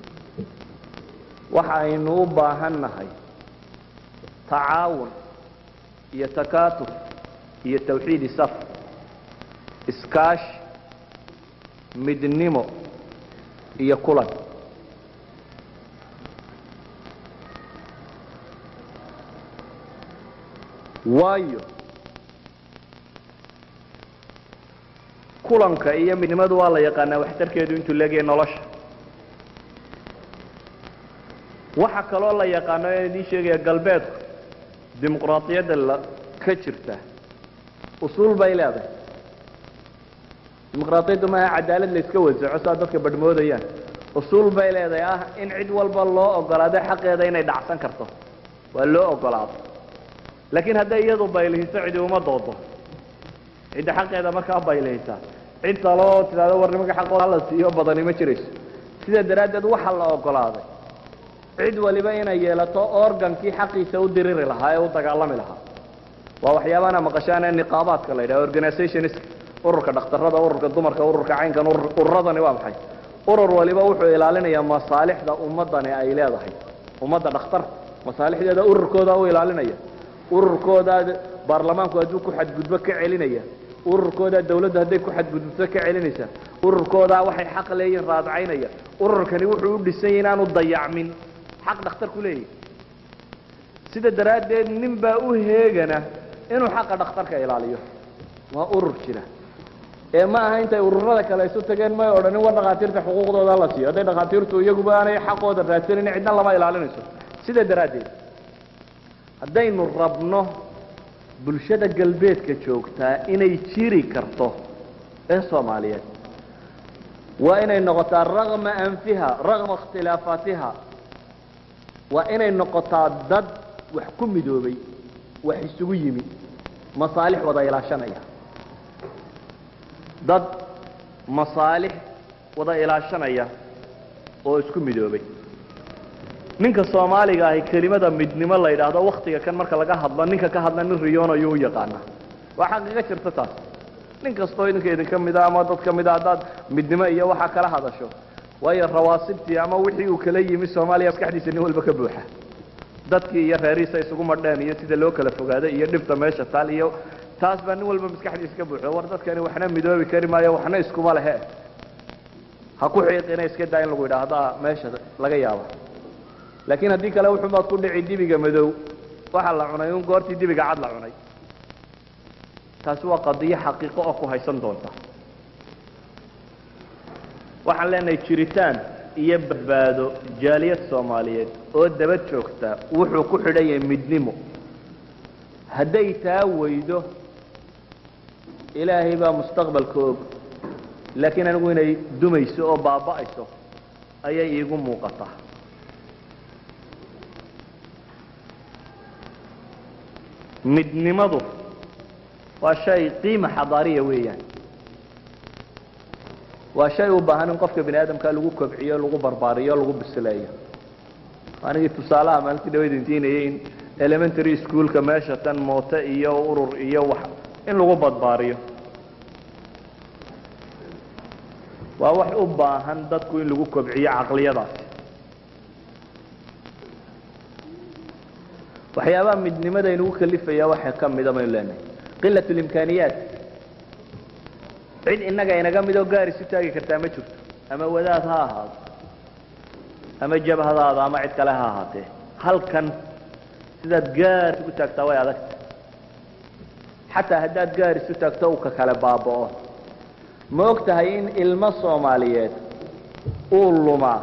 waxaynu u baahan nahay tacaawun iyo takaatuf iyo tawxiidi saf iskaash midnimo iyo kulan waayo kulanka iyo midnimadu waa la yaqaanaa waxtarkeedu intuu leegyahay nolosha waxa kaloo la yaqaano ee idiin sheegaya galbeedku dimuqraadiyadda la ka jirta usuul bay leedahay dimuqraadiyaddu maaha cadaalad la iska wasaco saa dadka badhmoodayaan usuul bay leedahay ah in cid walba loo ogolaado xaqeeda inay dhacsan karto waa loo ogolaado laakiin hadday iyadu baylihiso cidi uma doodo cidda xaqeeda markaa baylihisa cid taloo tidhahdo war nimanka xaqooda hala siiyo badani ma jirayso sidaa daraaddeed waxa la ogolaaday cid waliba inay yeelato organkii xaqiisa u diriri lahaa ee u dagaalami lahaa waa waxyaabaana maqashaan ee niqaabaadka la yidhaha organizationist ururka dhakhtarada ururka dumarka ururka caynkan ururadani waa maxay urur waliba wuxuu ilaalinayaa masaalixda ummadani ay leedahay ummadda dhakhtar masaalixdeeda ururkooda u ilaalinaya ururkooda baarlamaanku hadduu ku xadgudbo ka celinaya ururkooda dawladdu hadday ku xadgudubto ka celinaysa ururkooda waxay xaq leeyihin raadcaynaya ururkani wuxuu u dhisanyay inaanu dayacmin xaq dhakhtarku leeyahy sida daraaddeed nin baa u heegana inuu xaqa dhakhtarka ilaaliyo waa urur jira ee ma aha intay ururada kale isu tageen may odhanin war dhakhaatiirta xuquuqdooda la siiyo hadday dhakhaatiirtu iyaguba aanay xaqooda raadsanin cidna lama ilaalinayso sida daraaddeed haddaynu rabno bulshada galbeedka joogtaa inay jiri karto ee soomaaliyeed waa inay noqotaa ragma anfiha ragma ikhtilaafaatiha waa inay noqotaa dad wax ku midoobay wax isugu yimi masaalix wada ilaashanaya dad masaalix wada ilaashanaya oo isku midoobay ninka soomaaliga ahi kelimada midnimo la yidhaahdo waktiga kan marka laga hadlo ninka ka hadla nin riyoon ayuu u yaqaana waa xaqiiqo jirta taas nin kastoo idinka idinka mida ama dad ka mida haddaad midnimo iyo waxaa kala hadasho waayo rawaasibtii ama wixii uu kala yimi soomaaliya maskaxdiisa nin walba ka buuxa dadkii iyo reerihiisa isugu madheen iyo sida loo kala fogaaday iyo dhibta meesha taal iyo taas baa nin walba maskaxdiisa ka buuxo war dadkani waxna midoobi kari maayo waxna iskuma lehe ha ku xiiqina iska daa in lagu yidhaahdaa meesha laga yaabo laakiin haddii kale wuxuubaad ku dhici dibiga madow waxaa la cunay un goortii dibiga cad la cunay taasi waa qadiyo xaqiiqo oo ku haysan doonta waxaan leenahay jiritaan iyo badbaado jaaliyad soomaaliyeed oo daba joogta wuxuu ku xidhan yahay midnimo hadday taa weydo ilaahay baa mustaqbalka og laakiin anigu inay dumayso oo baaba'ayso ayay iigu muuqataa midnimadu waa shay qiima xadaariya weeyaan waa shay u baahan in qofka bini aadamka lagu kobciyo lagu barbaariyo lagu bisileeyo anigii tusaalaha maalintii dhawayd intiinayay in elementary schoolka meesha tan moote iyo urur iyo wax in lagu badbaariyo waa wax u baahan dadku in lagu kobciyo caqliyadaasi waxyaabaha midnimada inugu kalifaya waxaa ka mida baynu leenahay qilat اlimkaaniyaat cid innaga inaga midoo gaar isu taagi kartaa ma jirto ama wadaad ha ahaado ama jabhadaada ama cid kale ha ahaatee halkan sidaad gaar isugu taagtaa way adagta xataa haddaad gaar isu taagto uu ka kale baaba'o ma og tahay in ilmo soomaaliyeed uu lumaa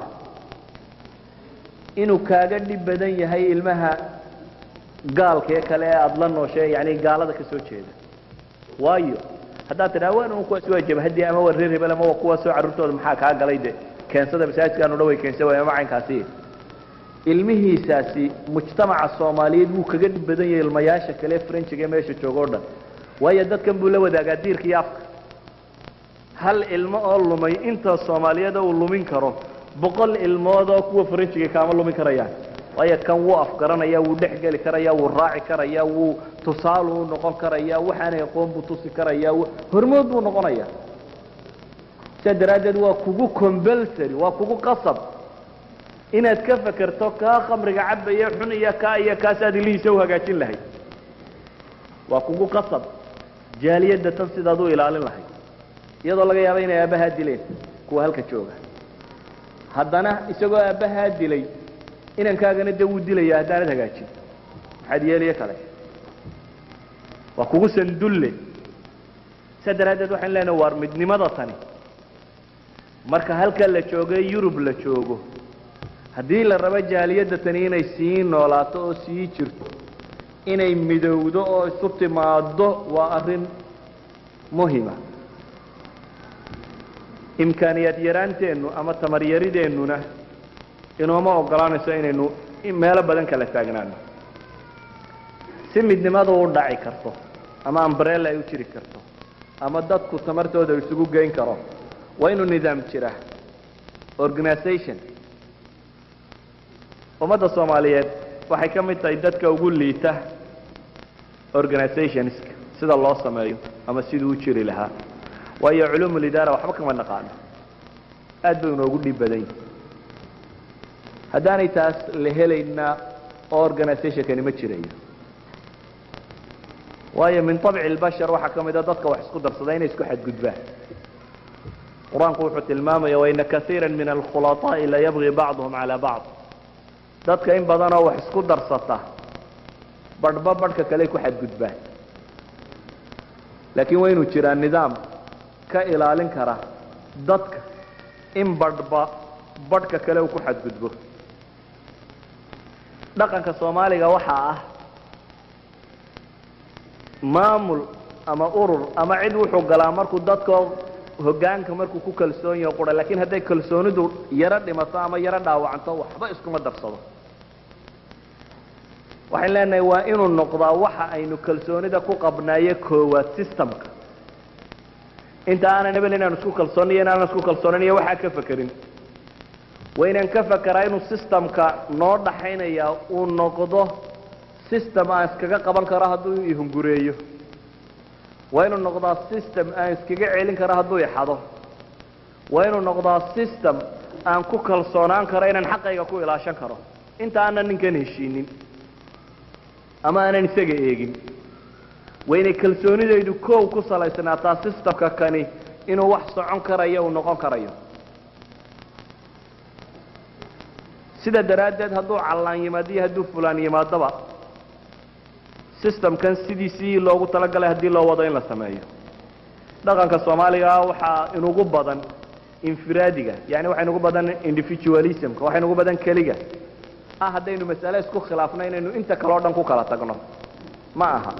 inuu kaaga dhib badan yahay ilmaha gaalkee kale ee aada la nooshe yani gaalada ka soo jeeda waayo haddaad tidhaha wan un kuwaas waa jabhadii ama waa reer hebel ama waa kuwaasoo carruurtooda maxaa kaa galay de keensada masaajidkaanu dhan way keensa waay ama caynkaasi ilmihiisaasi mujtamaca soomaaliyeed wuu kaga dhib badan yahay ilmayaasha kale frenchiga ee meesha jooga o dhan waayo dadkan buu la wadaagaa diirka iyo afka hal ilmo oo lumay inta soomaaliyada uu lumin karo boqol ilmood oo kuwa frenchiga kaama lumin karayaan waayo kan wuu afgaranaya wuu dhex geli karaya wuu raaci karaya wuu tusaale u noqon karaya waxaanay aqoon buu tusi karaya hormood buu noqonaya sidaa daraaddeed waa kugu compulsory waa kugu qasab inaad ka fekerto kaa khamriga cabaya xun iyo kaa iyo kaasaad ilihiisa u hagaajin lahayd waa kugu qasab jaaliyadda tan sidaad u ilaalin lahayd iyadoo laga yaaba inay aabbahaa dileen kuwa halka jooga haddana isagoo aabbahaa dilay inankaagana dee wuu dilaya haddaanad hagaajin maxaad yeeliyo kale waa kugu sandulle saa daraaddeed waxaan leenahay waar midnimada tani marka halka la joogo ee yurub la joogo haddii la rabo jaaliyadda tani inay sii noolaato oo sii jirto inay midowdo oo isu timaaddo waa arrin muhima imkaaniyaad yaraanteennu ama tamar yarideennuna inooma ogolaanayso inaynu meelo badan kala taagnaano si midnimadu u dhaci karto ama ambrella ay u jiri karto ama dadku tamartooda isugu geyn karo waa inuu nidaam jira organization ummadda soomaaliyeed waxay ka mid tahay dadka ugu liita organizationska sida loo sameeyo ama siduu u jiri lahaa waayo culuumulidaara waxba kama naqaano aad bay inoogu dhib badan yihin haddaanay taas la helayna oo organizationkani ma jirayo waayo min طabci اlbashar waxaa ka mida dadka wax isku darsada inay isku xadgudbaan qur-aanku wuxuu tilmaamaya waina kaiira min alkhulaطaaءi layabغi bacduhum calى bacض dadka in badanoo wax isku darsata badhba badhka kale ku xadgudbaan laakiin waa inuu jiraa nidaam ka ilaalin kara dadka in badhba badhka kale uu ku xadgudbo dhaqanka soomaaliga waxaa ah maamul ama urur ama cid wuxuu galaa markuu dadka hogaanka markuu ku kalsoon yaho qura lakin hadday kalsoonidu yaro dhimato ama yaro dhaawacanto waxba iskuma darsado waxayn leenahay waa inuu noqdaa waxa aynu kalsoonida ku qabnaaye koowaad systemka inta aanan hebel inaan isku kalsooniyo inaanan isku kalsoonayn waxaa ka fekerin waa inaan ka fekeraa inuu systemka noo dhaxaynaya uu noqdo system aan iskaga qaban karo hadduu ihungureeyo waa inuu noqdaa system aan iskaga celin karo hadduu ixado waa inuu noqdaa system aan ku kalsoonaan karo inaan xaqayga ku ilaashan karo inta aanan ninkan heshiinin ama aanan isaga eegin waa inay kalsoonidaydu koow ku salaysnaataa systemka kani inuu wax socon karayo uu noqon karayo sida daraaddeed hadduu callaan yimaado iyo hadduu fulaan yimaadaba systemkan sidiisii loogu talagalay haddii loo wado in la sameeyo dhaqanka soomaaliga waxaa inugu badan infiraadiga yani waxa inugu badan individualismka waxa inugu badan keliga ah haddaynu masale isku khilaafno inaynu inta kale o dhan ku kala tagno ma aha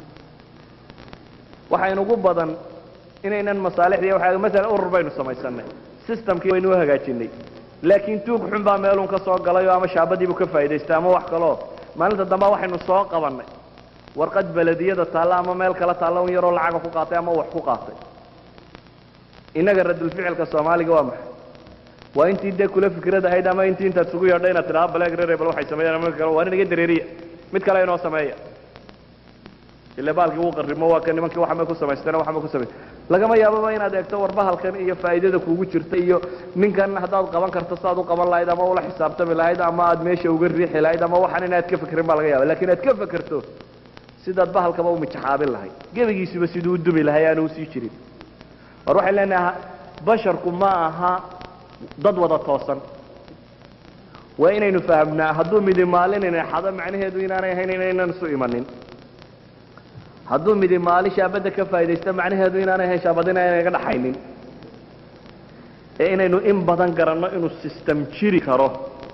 waxa inugu badan inaynan masaalixdii waa masala urur baynu samaysanay systemkii waynu u hagaajinay laakiin tuug xun baa meelun ka soo galayoo ama shaabadiibuu ka faa'idaystay ama wax kaleo maalinta dambe waxaynu soo qabannay warqad belediyada taalla ama meel kala taalla un yaroo lacaga ku qaatay ama wax ku qaatay innaga radulficilka soomaaliga waa maxay waa intii dee kula fikrad ahayd ama intii intaad isugu yeedha inaad tidhaha balegrere bal waxay sameeyaan mid kale waa inaga dareeriya mid kale inoo sameeya ile baalkii wuu qarrimo waa ka nimankii waxamay ku samaysteen waxamay ku samay lagama yaababa inaad eegto warbahalkan iyo faa'iidada kuugu jirta iyo ninkan haddaad qaban karto saaad u qaban lahayd ama ula xisaabtami lahayd ama aad meesha uga riixi lahayd ama waxaan inaad ka fikrin baa laga yaaba lakin aad ka fekerto sidaad bahalkaba u mijaxaabin lahayd gebigiisuba siduu u dumi lahay aanu usii jirin war waxay leenaha basharku ma aha dad wada toosan waa inaynu fahamnaa hadduu midi maalinayna xado macnaheedu inaanay ahayn inaynan isu imanin hadduu midi maali shaabadda ka faa'idaysto macnaheedu inaanay ahayn shaabad inaanay ga dhaxaynin ee inaynu in badan garanno inuu system jiri karo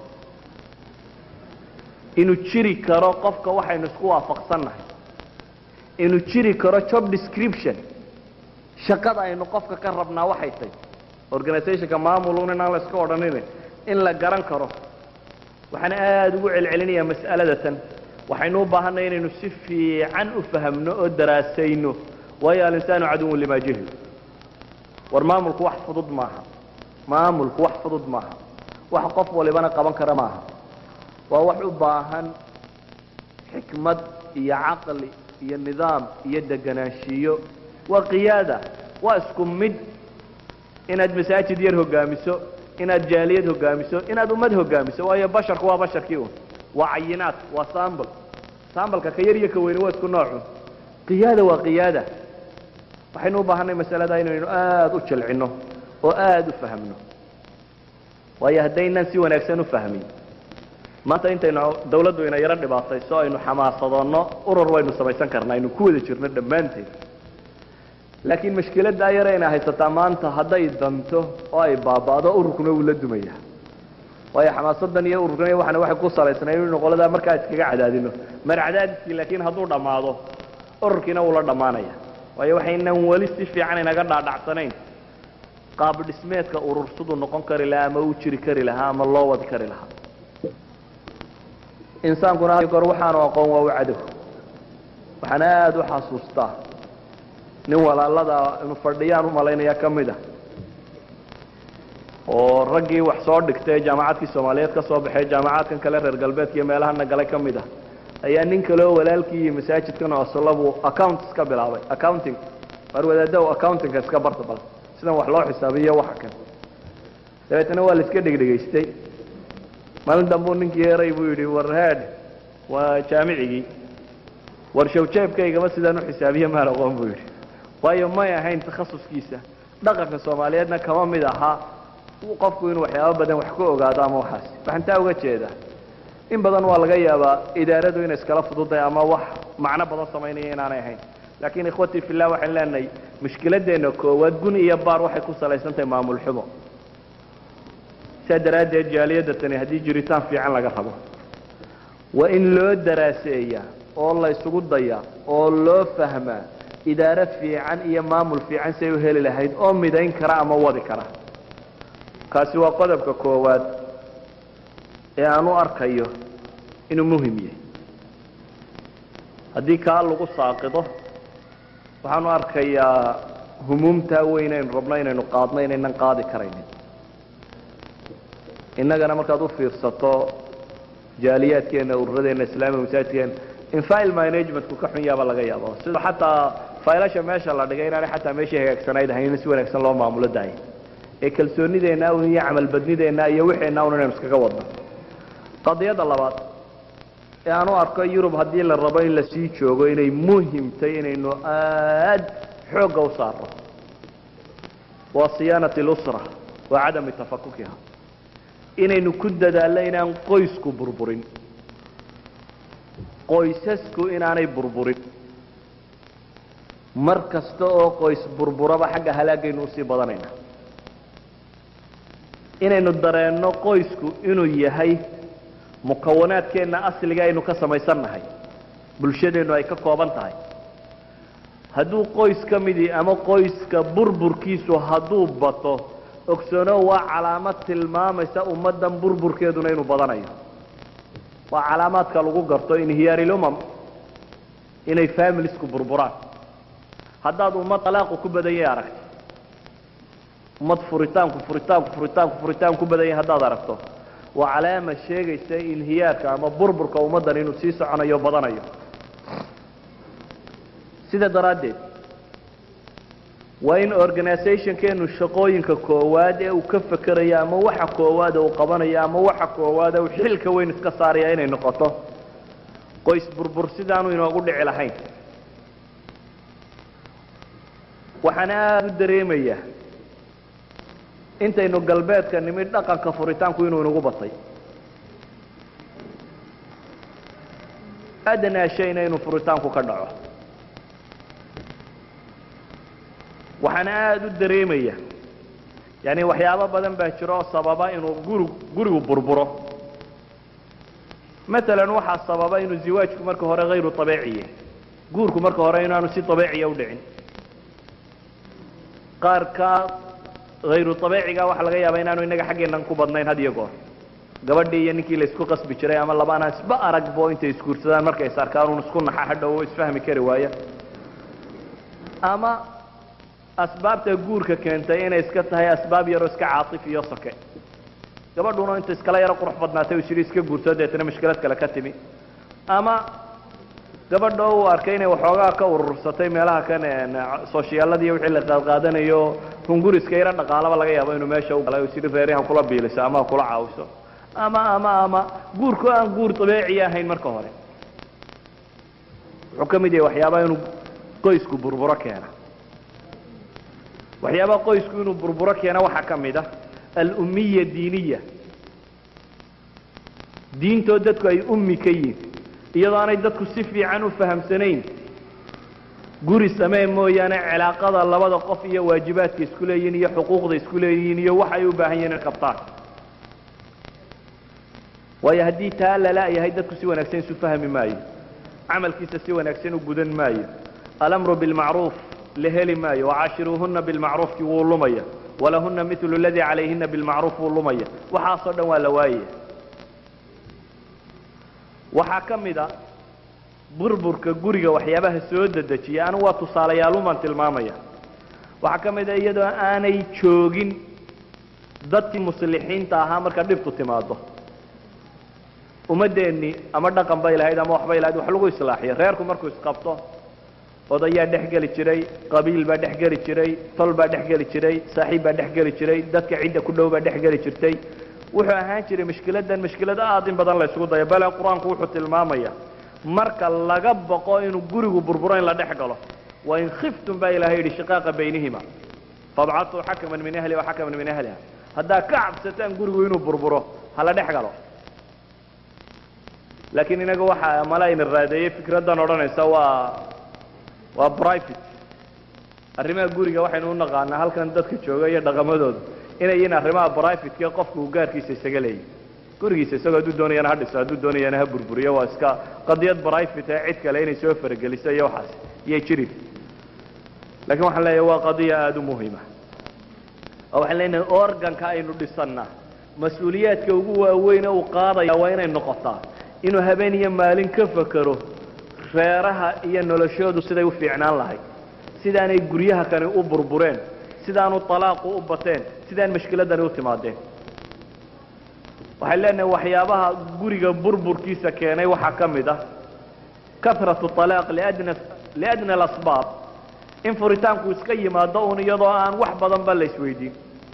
inuu jiri karo qofka waxaynu isku waafaqsannahay inuu jiri karo job description shaqada aynu qofka ka rabnaa waxay tahy organizationka maamulun inaan la iska odhanin in la garan karo waxaan aada ugu celcelinayaa mas'alada tan waxaynu u baahanay inaynu si fiican u fahamno oo daraasayno waayo alinsaanu caduwun limaa jahil war maamulku wax fudud maaha maamulku wax fudud maaha wax qof walibana qaban kara maaha waa wax u baahan xikmad iyo caqli iyo nidaam iyo deganaanshiyo waa qiyaada waa isku mid inaad masaajid yar hogaamiso inaad jaaliyad hogaamiso inaad ummad hogaamiso waayo basharku waa basharkii un waa cayinaad waa sambl sambalka ka yar iyo ka weyne waa isku noocun qiyaada waa qiyaada waxaynu u baahanay masalada inaynu aada u jilcino oo aada u fahmno waayo haddaynan si wanaagsan u fahmin maanta intaynu dawladdu ina yaro dhibaatayso aynu xamaasadoonno urur waynu samaysan karnaa aynu ku wada jirno dhammaanteed laakiin mashkiladdaa yare ina haysataa maanta hadday danto oo ay baaba'do ururkuna wuu la dumaya waayo xamaasadan iyo ururkan iyo waxana waxay ku salaysnay inaynu qoladaa markaa iskaga cadaadino mar cadaadiskii laakiin hadduu dhammaado ururkiina wuu la dhammaanaya waayo waxaynan weli si fiican inaga dhaadhacsanayn qaab dhismeedka urur siduu noqon kari lahaa ama u jiri kari lahaa ama loo wadi kari lahaa insaankuna goor waxaanu aqoon waa u cadow waxaan aada u xasuustaa nin walaalada inu fadhiyaan u malaynaya ka mid a oo raggii wax soo dhigtay jaamacadkii soomaaliyeed ka soo baxay jaamacaadkan kale reer galbeedka iyo meelahana galay ka mid ah ayaa nin kaleo walaalkii iyo masaajidkan oslabuu accounts ka bilaabay accounting mar wadaadaw accountingka iska barta bal sidan wax loo xisaabiyo waxa kan dabeetana waa la iska dhegdhegaystay maalin dambuu ninkii eray buu yidhi war head waa jaamicigii war shawjeebkaygama sidaan u xisaabiye maan aqoon buu yidhi waayo may ahayn takhasuskiisa dhaqanka soomaaliyeedna kama mid ahaa qofku inuu waxyaabo badan wax ka ogaado ama waxaas waxaan taa uga jeedaa in badan waa laga yaabaa idaaradu inay iskala fududahay ama wax macno badan samaynaya inaanay ahayn laakiin ikhwatii fillah waxaan leenahay mushkiladeenna koowaad gun iyo baar waxay ku salaysan tahay maamul xumo saa daraaddeed jaaliyadda tani haddii jiritaan fiican laga rabo waa in loo daraaseeyaa oo la isugu dayaa oo loo fahmaa idaaro fiican iyo maamul fiican say u heli lahayd oo midayn kara ama wadi kara kaasi waa qodobka koowaad ee aan u arkayo inuu muhim yahay haddii kaa lagu saaqido waxaan u arkayaa humuumtaa weyn aynu rabno inaynu qaadno inaynan qaadi karaynin innagana markaad u fiirsato jaaliyaadkeena ururadeenna islaamiga masaajidkeena in file managementku ka xun yaaba laga yaaba sida xataa faylasha meesha la dhigay inaanay xataa meeshii hagaagsanayd ahayn in si wanaagsan loo maamulo daaya ee kalsoonideenna un iyo camalbadnideenna iyo wixeenna un inaynu iskaga wadno qadiyadda labaad ee aan u arko yurub haddii la rabo in lasii joogo inay muhimtay inaynu aad xoogga u saarno waa siyaanat اlusra wa cadami tafakukiha inaynu ku dadaalno inaan qoysku burburin qoysasku inaanay burburin mar kasta oo qoys burburaba xagga halaagaynu usii badanayna inaynu dareenno qoysku inuu yahay mukawanaadkeenna asliga aynu ka samaysannahay bulshadeennu ay ka kooban tahay hadduu qoys ka midii ama qoyska burburkiisu hadduu bato ogsoono waa calaamad tilmaamaysa ummaddan burburkeeduna inuu badanayo waa calaamaadka lagu garto inhiyaariilumam inay familisku burburaan haddaad ummad talaaqu ku badan yahay aragto ummad furitaanku furitaanku furitaanku furitaan ku badan yahay haddaad aragto waa calaama sheegaysa inhiyaarka ama burburka ummaddan inuu sii soconayo badanayo sida daraaddeed waa in organizationkeenu shaqooyinka koowaad ee uu ka fekerayo ama waxa koowaad uu qabanayo ama waxa koowaad uu xilka weyn iska saaraya inay noqoto qoys burbur sidaanu inoogu dhici lahayn waxaan aada u dareemayaa intaynu galbeedka nimid dhaqanka furitaanku inuu inagu batay adnaa shayna inuu furitaanku ka dhaco waxaan aada u dareemaya yani waxyaabo badan baa jiro oo sababa inuu guri gurigu burburo maalan waxaa sababa inuu ziwaajku marka hore hayru abeeciye guurku marka hore inaanu si abeeciya u dhicin qaar ka hayru abeeciga waxaa laga yaaba inaanu inaga xaggeennan ku badnayn had iyo goor gabadhii iyo ninkii la isku qasbi jiray ama labaanaan isba aragbo intay isguursadaan markay is arkaan un isku naxa hadhow isfahmi kari waaya ama asbaabta guurka keentay inay iska tahay asbaab yaroo iska caatif iyo soke gabadhuna inta iskala yaro qurux badnaatay ushiri iska guursado deetana mushkilad kale ka timi ama gabadha uu arkay inay waxoogaa ka urursatay meelaha kan soshiyaaladiiy wixii la qaadqaadanayo hunguriska yaro dhaqaalaba laga yaabo inuu meesha u galay ushiri reerihan kula biiliso ama kula caawiso ama ama ama guurku aan guur dabeeci ahayn marka hore wuxuu ka mid yahay waxyaabaha inuu qoysku burburo keena waxyaabaha qoysku inuu burburo keena waxaa ka mid ah alummiya diiniya diintoo dadku ay ummi ka yihin iyadoo aanay dadku si fiican u fahamsanayn guri samee mooyaane cilaaqada labada qof iyo waajibaadka isku leeyihin iyo xuquuqda isku leeyihiin iyo waxay u baahan yihin in qabtaan waayo haddii taa lala-yahay dadku si wanaagsan isu fahmi maayo camalkiisa si wanaagsan u gudan maayo alamru bilmacruuf la heli maayo wacaashiruuhuna bilmacruufki wuu lumaya walahuna milu ladii calayhina bilmacruuf wuu lumaya waxaasoo dhan waa la waayaya waxaa ka mid a burburka guriga waxyaabaha soo dedejiya anigu waa tusaalayaalumaan tilmaamaya waxaa ka mid a iyadoo aanay joogin dadkii muslixiinta ahaa marka dhibtu timaado ummaddeennii ama dhaqan bay lahayd ama waxbay lahayd wax lagu islaaxiyo reerku markuu isqabto odayaa dhex geli jiray qabiil baa dhex geli jiray tol baa dhex geli jiray saaxiib baa dhex geli jiray dadka cidda ku dhow baa dhex geli jirtay wuxuu ahaan jiray mushkiladan mushkilad aad in badan la ysku dayo bale qur-aanku wuxuu tilmaamaya marka laga baqo inuu gurigu burburo in la dhex galo wain khiftum baa ilahay yidhi shiqaaqa baynihima fabcasuu xakaman min ahliha waxakaman min ahliha haddaa ka cabsataan gurigu inuu burburo hala dhex galo laakiin inaga waxaa mala ina raadeeyey fikraddan odhanaysa waa waa private arrimaha guriga waxaynu u naqaanaa halkan dadka jooga iyo dhaqamadooda inay yihiin arrimaha privateka qofku uu gaarkiisa isaga leeyahy gurigiisa isagoo hadduu doonayana ha dhiso hadduu doonayana ha burburiyo waa iska qadiyad private ee cid kale inay soo farageliso iyo waxaas iyay jiri lakiin waxaan leeyahay waa qadiya aada u muhima oo waxaan leenahay organka aynu dhisannaa mas-uuliyaadka ugu waaweyne uu qaadaya waa inay noqotaa inuu habeen iyo maalin ka fakero reeraha iyo noloshoodu siday u fiicnaan lahayd sidaanay guryaha kani u burbureen sidaanu talaaqu u bateen sidaan mashkiladani u timaadeen waxay leenahay waxyaabaha guriga burburkiisa keenay waxaa ka mid ah kahratu talaaq liadna liadna alasbaab in furitaanku iska yimaado un iyadoo aan wax badanba la isweydiin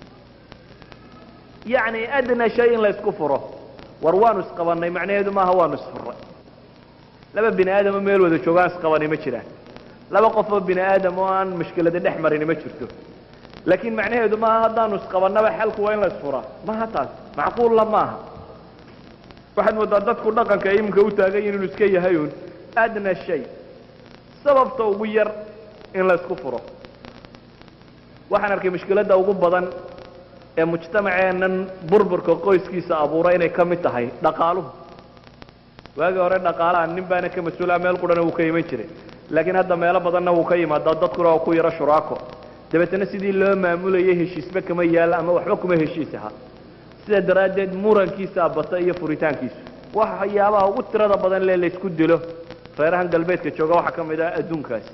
yacni adna shay in la isku furo war waanu isqabannay macnaheedu maaha waanu isfurray laba bini aadamo meel wada joogaan isqabani ma jiraan laba qofoo bini aadam oo aan mushkilada dhex marini ma jirto laakiin macnaheedu maaha haddaanu isqabannaba xalku waa in la isfuraa maha taas macquulla maaha waxaad moodaa dadku dhaqanka iminka u taagan yihin inuu iska yahay un adna shay sababta ugu yar in la isku furo waxaan arkay mushkiladda ugu badan ee mujtamaceennan burburka qoyskiisa abuura inay ka mid tahay dhaqaaluhu waagii hore dhaqaalaha nin baana ka mas-uulaha meel qurana wuu ka iman jiray laakiin hadda meelo badanna wuu ka yimaadaa dadkuna waa ku yaro shuraako dabeetana sidii loo maamulayay heshiisba kama yaal ama waxba kuma heshiis aha sidaa daraaddeed murankiisa bata iyo furitaankiisu waxyaabaha ugu tirada badan lee laysku dilo reerahan galbeedka jooga waxaa ka mid ah adduunkaasi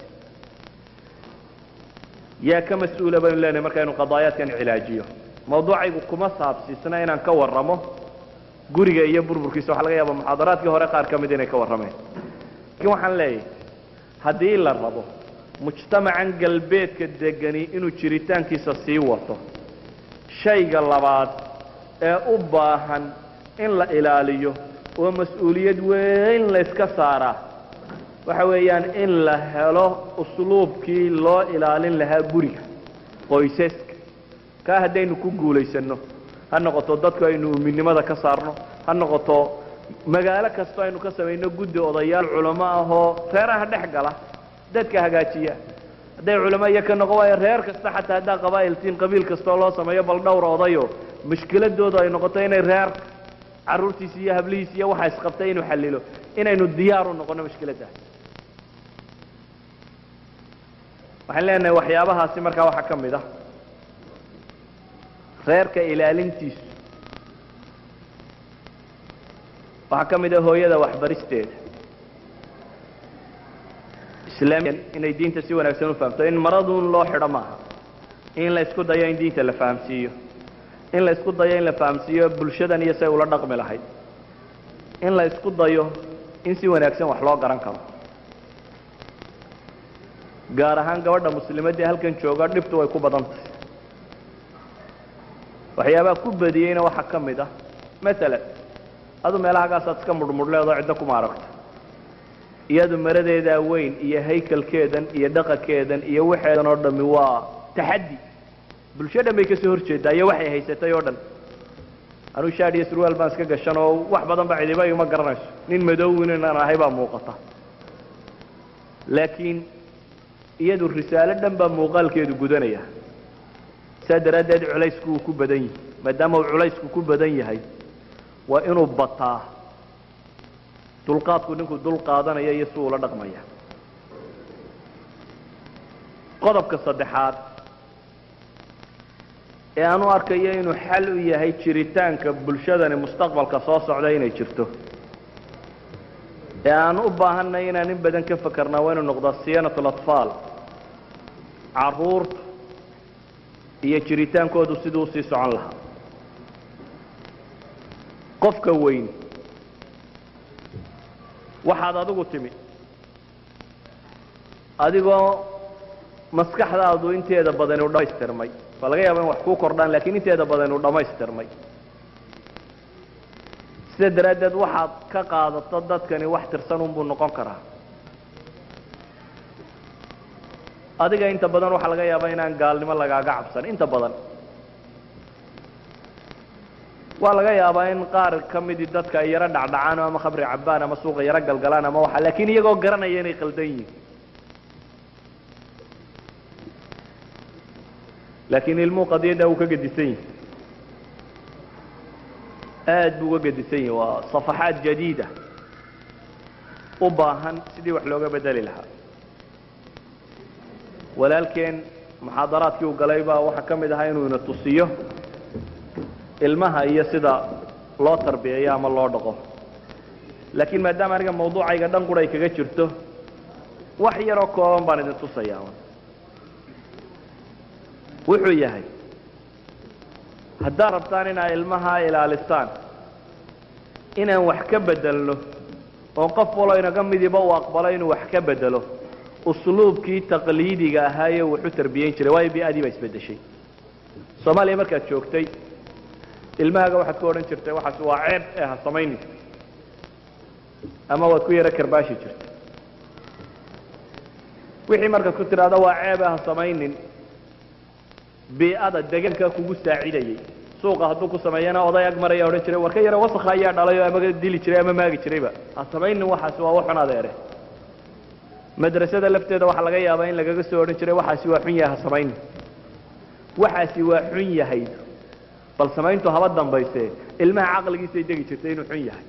yaa ka mas-uula baynu leenahay markaynu qadaayaadkan cilaajiyo mawduucaygu kuma saabsiisna inaan ka warramo guriga iyo burburkiisa waxa laga yaaba muxaadaraadkii hore qaar ka mid inay ka warrameen laakiin waxaan leeyahay haddii la rabo mujtamacan galbeedka degani inuu jiritaankiisa sii wato shayga labaad ee u baahan in la ilaaliyo oo mas-uuliyad weyn layska saaraa waxa weeyaan in la helo usluubkii loo ilaalin lahaa guriga qoysaska kaa haddaynu ku guulaysanno ha noqoto dadku aynu uminimada ka saarno ha noqoto magaalo kastoo aynu ka samayno guddi odayaal culamo ahoo reeraha dhex gala dadka hagaajiya hadday culamo iyo ka noqon waayo reer kasta xataa haddaa qabaa'iltiin qabiil kastoo loo sameeyo bal dhowr odayo mushkiladoodu ay noqoto inay reer carruurtiisa iyo hablihiisa iyo waxa isqabtay inuu xallilo inaynu diyaar u noqono mushkiladdaas waxaan leenahay waxyaabahaasi markaa waxaa ka mid ah reerka ilaalintiisu waxaa ka mid ah hooyada waxbaristeeda islaamiyan inay diinta si wanaagsan u fahamto in maraduun loo xidho maaha in la isku dayo in diinta la fahamsiiyo in la isku dayo in la fahamsiiyo bulshadan iyo say ula dhaqmi lahayd in la isku dayo in si wanaagsan wax loo garan karo gaar ahaan gabadha muslimaddii halkan jooga dhibtu way ku badan tahay waxyaabaha ku badiyeyna waxaa ka mid ah maalan adu meelahagaasaad iska mudhmudhleedoo ciddo kuma aragto iyadu maradeedaa weyn iyo haykalkeedan iyo dhaqankeedan iyo waxeedan oo dhami waa taxaddi bulsho dhan bay kasoo horjeedaa iyo waxay haysatay oo dhan anuu shaad iyo surwaal baan iska gashan oo wax badan ba cidiba ima garanayso nin madowin inaan ahay baa muuqata laakiin iyadu risaalo dhan baa muuqaalkeedu gudanaya saa daraaddeed culaysku uu ku badan yahay maadaama uu culaysku ku badan yahay waa inuu bataa dulqaadku ninkuu dul qaadanaya iyo si uula dhaqmaya qodobka saddexaad ee aan u arkayo inuu xal u yahay jiritaanka bulshadani mustaqbalka soo socda inay jirto ee aan u baahanay inaan in badan ka fakarnaa waa inuu noqdaa siyaanat alatfaal carruurta iyo jiritaankoodu siduu usii socon lahaa qofka weyn waxaad adigu timi adigoo maskaxdaadu inteeda badan u dhammaystirmay waa laga yaaba in wax kuu kordhaan lakiin inteeda badan u dhammaystirmay sida daraaddeed waxaad ka qaadato dadkani wax tirsan unbuu noqon karaa adiga inta badan waxaa laga yaabaa inaan gaalnimo lagaaga cabsan inta badan waa laga yaabaa in qaar ka midii dadka ay yaro dhacdhacaan ama khamri cabbaan ama suuqa yaro galgalaan ama waxa lakin iyagoo garanaya inay qaldan yihin laakiin ilmuhu qadiyadda uu ka gedisan yihi aad buu uga gedisan yahi waa صafaxaat jadiida u baahan sidii wax looga bedeli lahaa walaalkeen muxaadaraadkii uu galay baa waxaa ka mid ahaa inuu ina tusiyo ilmaha iyo sida loo tarbiyeeyo ama loo dhaqo laakiin maadaama aniga mawduucayga dhan qura ay kaga jirto wax yaroo kooban baan idin tusayaa wuxuu yahay haddaad rabtaan inaad ilmaha ilaalisaan inaan wax ka bedelno oo qof walo inaga midiba uu aqbalo inuu wax ka bedelo usluubkii taqliidiga ahaayee wuxu tarbiyeyn jiray waayo bi-adii baa isbeddeshay soomaaliya markaad joogtay ilmahaaga waxaad ku odhan jirtay waxaas waa ceeb ee ha samaynin ama waad ku yaro karbaashi jirtay wixii markaad ku tidhaahdo waa ceeb ee ha samaynin bii'ada deegaankaa kugu saacidayay suuqa hadduu ku sameeyana oday ag maraya odhan jiray war ka yaro wasakha ayaa dhalay oo ama dili jiray ama maagi jirayba ha samaynin waxaasi waa waxun adeere madrasada lafteeda waxaa laga yaabaa in lagaga soo odhan jiray waxaasi waa xun yahay ha samaynin waxaasi waa xun yahayd bal samayntu haba dambayse ilmaha caqligiisay degi jirtay inuu xun yahay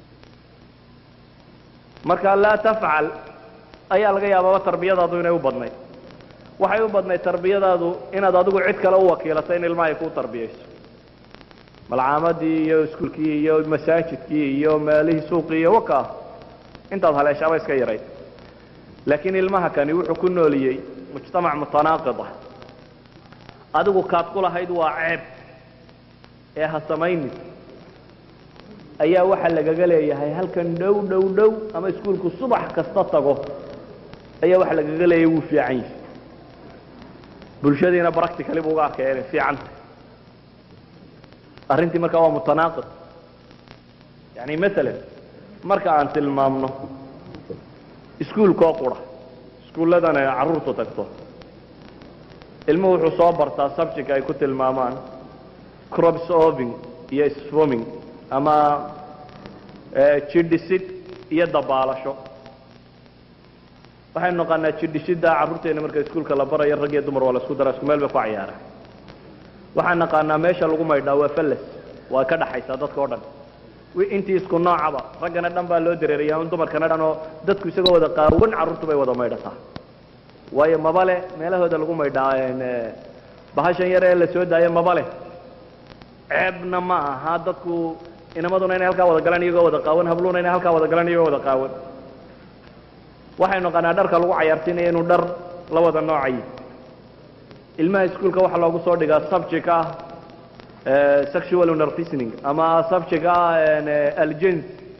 marka laa tafcal ayaa laga yaababa tarbiyadaadu inay u badnayd waxay u badnayd tarbiyadaadu inaad adigu cid kale u wakiilato in ilmaha ay kuu tarbiyayso malcaamadii iyo iskuulkii iyo masaajidkii iyo meelihii suuqii iyo waka intaad haleeshaaba iska yarayd laakiin ilmaha kani wuxuu ku nooliyey mujtamac mutanaaqid ah adigu kaad ku lahayd waa ceeb ee ha samaynin ayaa waxaa lagaga leeyahay halkan dhow dhow dhow ama iskuulku subax kasta tago ayaa waxaa lagaga leeyahay wuu fiican yahay bulshadiina practically bu uga arkaya inay fiican tahay arrintii markaa waa mutanaaqid yani maalan marka aan tilmaamno iskuulkoo qura iskuulladan ay carruurtu tagto ilmuhu wuxuu soo bartaa subject ay ku tilmaamaan crops oving iyo sfoming ama jidhisid iyo dabaalasho waxaynu naqaanaa jidhisida carruurteena marka iskuulka la barayo rag iyo dumar waa la isku dara isku meel bay ku cayaaraan waxaan naqaanaa meesha lagu maydhaa waa fallas waa ka dhaxaysaa dadka o dhan intii isku noocaba raggana dhan baa loo dareeraya in dumarkana dhan oo dadku isagoo wada qaawan carruurtu bay wada maydhataa waayo mabale meelahooda lagu maydhaa bahashan yar ee la soo daayo mabale ceebna ma aha dadku inamaduna inay halkaa wada galaan iyagoo wada qaawan habluuna inay halkaa wada galaan iyagoo wada qaawan waxaynu naqaanaa dharka lagu cayaarsiinaya inuu dhar la wada noocayi ilmaha iskuolka waxaa loogu soo dhigaa subject ah sexual nerfisning ama subject ah aljens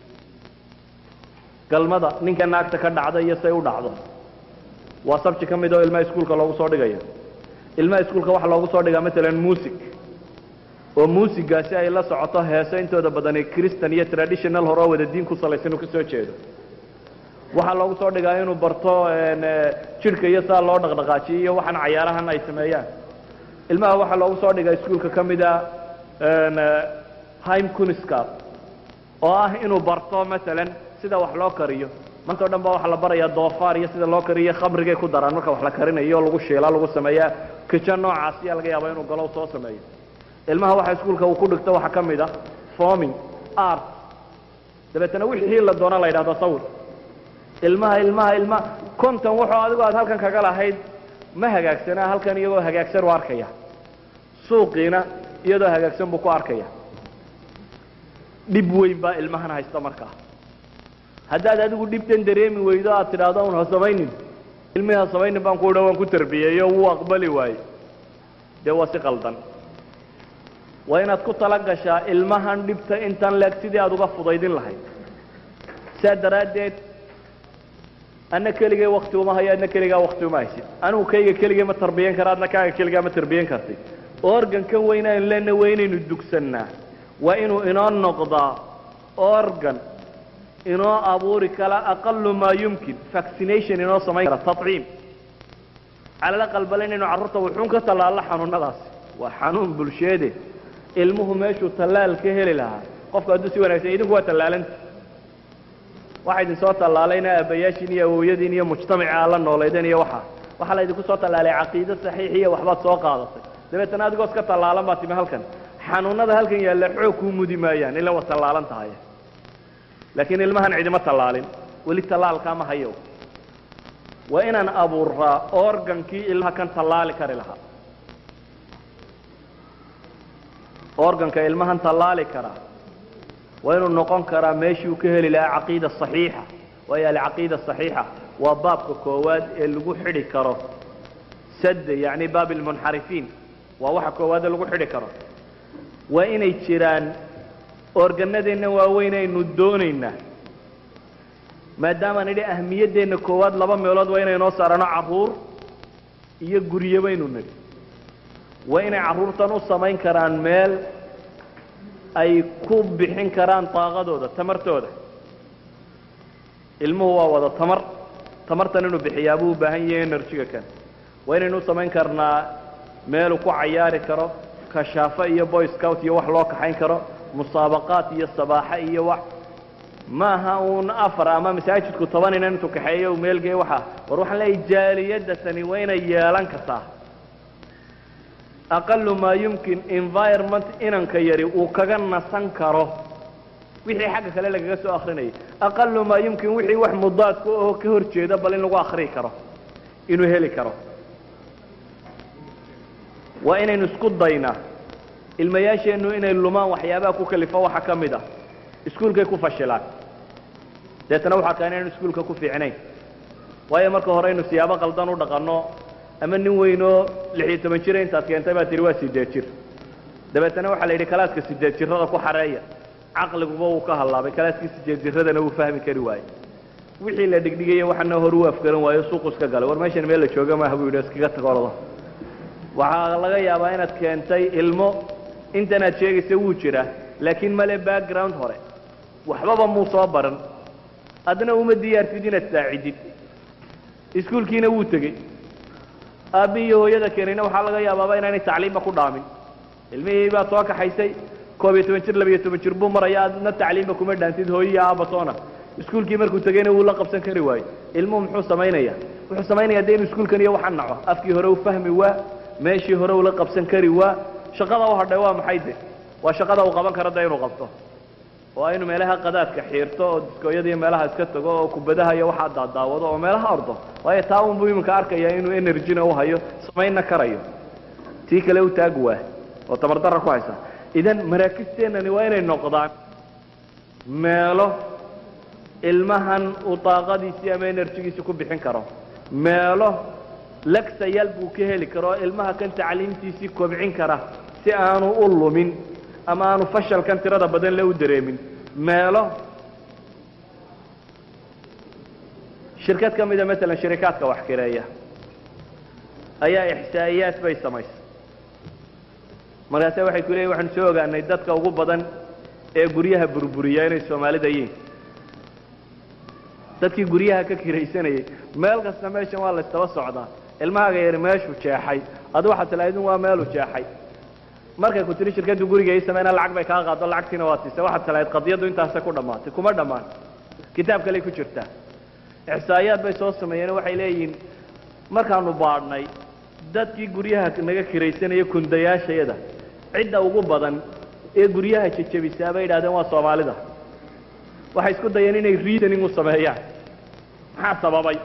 galmada ninka naagta ka dhacda iyo say u dhacdo waa subject ka mid oo ilmaha iskuolka loogu soo dhigayo ilmaha iskuolka waxaa loogu soo dhigaa maalan music oo muusigaasi ay la socoto heeso intooda badani christan iyo traditional hore oo wada diin ku salaysan uu ka soo jeedo waxaa loogu soo dhigaa inuu barto jidhka iyo saa loo dhaqdhaqaajiyo iyo waxaan cayaarahan ay sameeyaan ilmaha waxaa loogu soo dhigaa iskuolka ka mida hime kuniscap oo ah inuu barto maalan sida wax loo kariyo maanta o dhan ba waxaa la barayaa doofaar iyo sida loo kariyo khamrigay ku daraan marka wax la karinayo lagu shiilaa lagu sameeyaa kijo noocaas ayaa laga yaaba inuu galo soo sameeyo ilmaha waxa iskuolka uu ku dhigto waxaa ka mid a forming art dabeetana wixii la doona la yidhahdo sawir ilmaha ilmaha ilmaha konton wuxuu adigu aad halkan kaga lahayd ma hagaagsanaa halkan iyagoo hagaagsan u arkaya suuqiina iyadoo hagaagsan buu ku arkaya dhib weyn baa ilmahan haysta markaa haddaad adigu dhibtan dareemi weydo aad tidhaahdo un ha samaynin ilmihii ha samaynin baan ku idha waan ku tarbiyeeyo wuu aqbali waaye dee waa si qaldan waa inaad ku tala gashaa ilmahan dhibta intan leeg sidii aada uga fudaydin lahayd saa daraaddeed anna keligay wakti uma hayo adna keligaa wakti uma haysid anigu kayga keligay ma tarbiyan kara adna kaaga keligaa ma tarbiyan kartid organkan weyn aynu leenna waa inaynu dugsannaa waa inuu inoo noqdaa organ inoo abuuri kala aqalu maa yumkin vaccination inoo samayn kara taciim cala laqal bale inaynu carruurta wuxuun ka tallaallo xanuunadaasi waa xanuun bulsheede ilmuhu meeshuu tallaal ka heli lahaa qofku hadduu si wanagsan idinku waa tallaalanta waxa idin soo tallaalayna aabbayaashiin iyo awowyadiin iyo mujtamaca aad la nooleydeen iyo waxa waxaa la idinku soo tallaalay caqiido saxiixiya waxbaad soo qaadatay dabeetana adigoo iska tallaalan baa timi halkan xanuunada halkan yaalla xoog kuu mudi maayaan ila waad tallaalan tahay laakiin ilmahan cidima tallaalin weli tallaalkaa ma hayo waa inaan abuuraa organkii ilmaha kan tallaali kari lahaa organka ilmahan tallaali karaa waa inuu noqon karaa meeshii uu ka heli lahaa caqiida صaxiixa waayo alcaqiida صaxiixa waa baabka koowaad ee lagu xidhi karo sad yani baab اlmunxarifiin waa waxa koowaade lagu xidhi karo waa inay jiraan organadeenna waaweyn aynu doonaynaa maadaamaan idhi ahmiyaddeenna koowaad laba meelood waa inay noo saarano carruur iyo guryo baynu nidhi waa inay carruurtan u samayn karaan meel ay ku bixin karaan daaqadooda tamartooda ilmuhu waa wada tamar tamartan inuu bixiyaa buu u baahan yahay enerjiga kan waa inaynu u samayn karnaa meeluu ku cayaari karo kashaafo iyo boy scout iyo wax loo kaxayn karo musaabaqaat iyo sabaaxo iyo wax maaha uun afar ama masaajidku toban inan intuu kaxeeyo u meelgey waxa war waxaan leeyahay jaaliyadda tani waa inay yeelan kartaa aqalu maa yumkin environment inanka yari uu kaga nasan karo wixii xagga kale lagaga soo akrinayay aqalu maa yumkin wixii wax mudaadka oo ka hor jeeda bal in lagu akrii karo inuu heli karo waa inaynu isku daynaa ilmayaasheennu inay lumaan waxyaabaha ku kalifo waxa ka mid ah iskuulkay ku fashilaan deetana waxaa kaa inaynu iskuulka ku fiicnayn waayo marka hore aynu siyaabo qaldan u dhaqanno ama nin weynoo lixiyo toban jira intaad keentay baa tihi waa sideed jir dabeetana waxaa la yidhi kalaaska sideed jirada ku xareeya caqliguba wuu ka hallaabay kalaaskii sideed jiradana wuu fahmi kari waayey wixii la dhigdhigaya waxana hor u afgaran waayo suuqu iska galay war meeshan meel la jooga maaha buu yidhi iskaga tagordo waxaa laga yaabaa inaad keentay ilmo intanaad sheegaysa wuu jiraa laakiin male background hore waxbaba muu soo baran adna uma diyaartid inaad saacidid iskuulkiina wuu tegey aabbi iyo hooyada keenayna waxaa laga yaabaaba inaanay tacliimba ku dhaamin ilmihii baad soo kaxaysay koob iyo toban jir labiyo toban jir buu maraya adna tacliimba kuma dhaantid hooyiya aabatoona iskuulkii markuu tegeyna wuu la qabsan kari waayo ilmuhu muxuu samaynaya wuxuu samaynaya de inuu iskuulkan iyo waxa naco afkii hore u fahmi waa meeshii hore ula qabsan kari waa shaqada u hadhay waa maxay de waa shaqada uu qaban karo de inuu qabto oo inuu meelaha qadaadka xiirto oo diskooyada iyo meelaha iska tago oo kubadaha iyo waxaa daadaawado oo meelaha ordo waayo taa unbuu iminka arkaya inuu energyna u hayo samaynna karayo tii kale u taag waa oo tamardarra ku haysa idan maraakisteennani waa inay noqdaan meelo ilmahan uu daaqadiisii ama enerjigiisi ku bixin karo meelo lagsayaal buu ka heli karo oo ilmaha kan tacliimtiisii kobcin kara si aanu u lumin ama aanu fashalkan tirada badan le u dareemin meelo shirkad ka mida maalan shirikaadka wax kireeya ayaa ixsaa'iyaad bay samaysay markaase waxay ku leeyihin waxaanu soo ogaanay dadka ugu badan ee guryaha burburiya inay soomaalida yihiin dadkii guryaha ka kiraysanayay meel kasta meeshan waa laystaba socdaa ilmahaaga yari meeshuu jeexay adu waxaad tilahdin waa meeluu jeexay markay ku tiri shirkaddu guriga ii sameyna lacag bay kaa qaado lacagtiina waa siisay waxaad tilahayd qadiyaddu intaasay ku dhammaatay kuma dhammaan kitaab kaley ku jirtaa ixsaa'iyaad bay soo sameeyeen waxay leeyihiin markaanu baadhnay dadkii guryaha naga kiraysanaya kundayaashayada cidda ugu badan ee guryaha jejebisaa bay yidhahdeen waa soomaalida waxay isku dayeen inay reasoning u sameeyaan maxaa sababay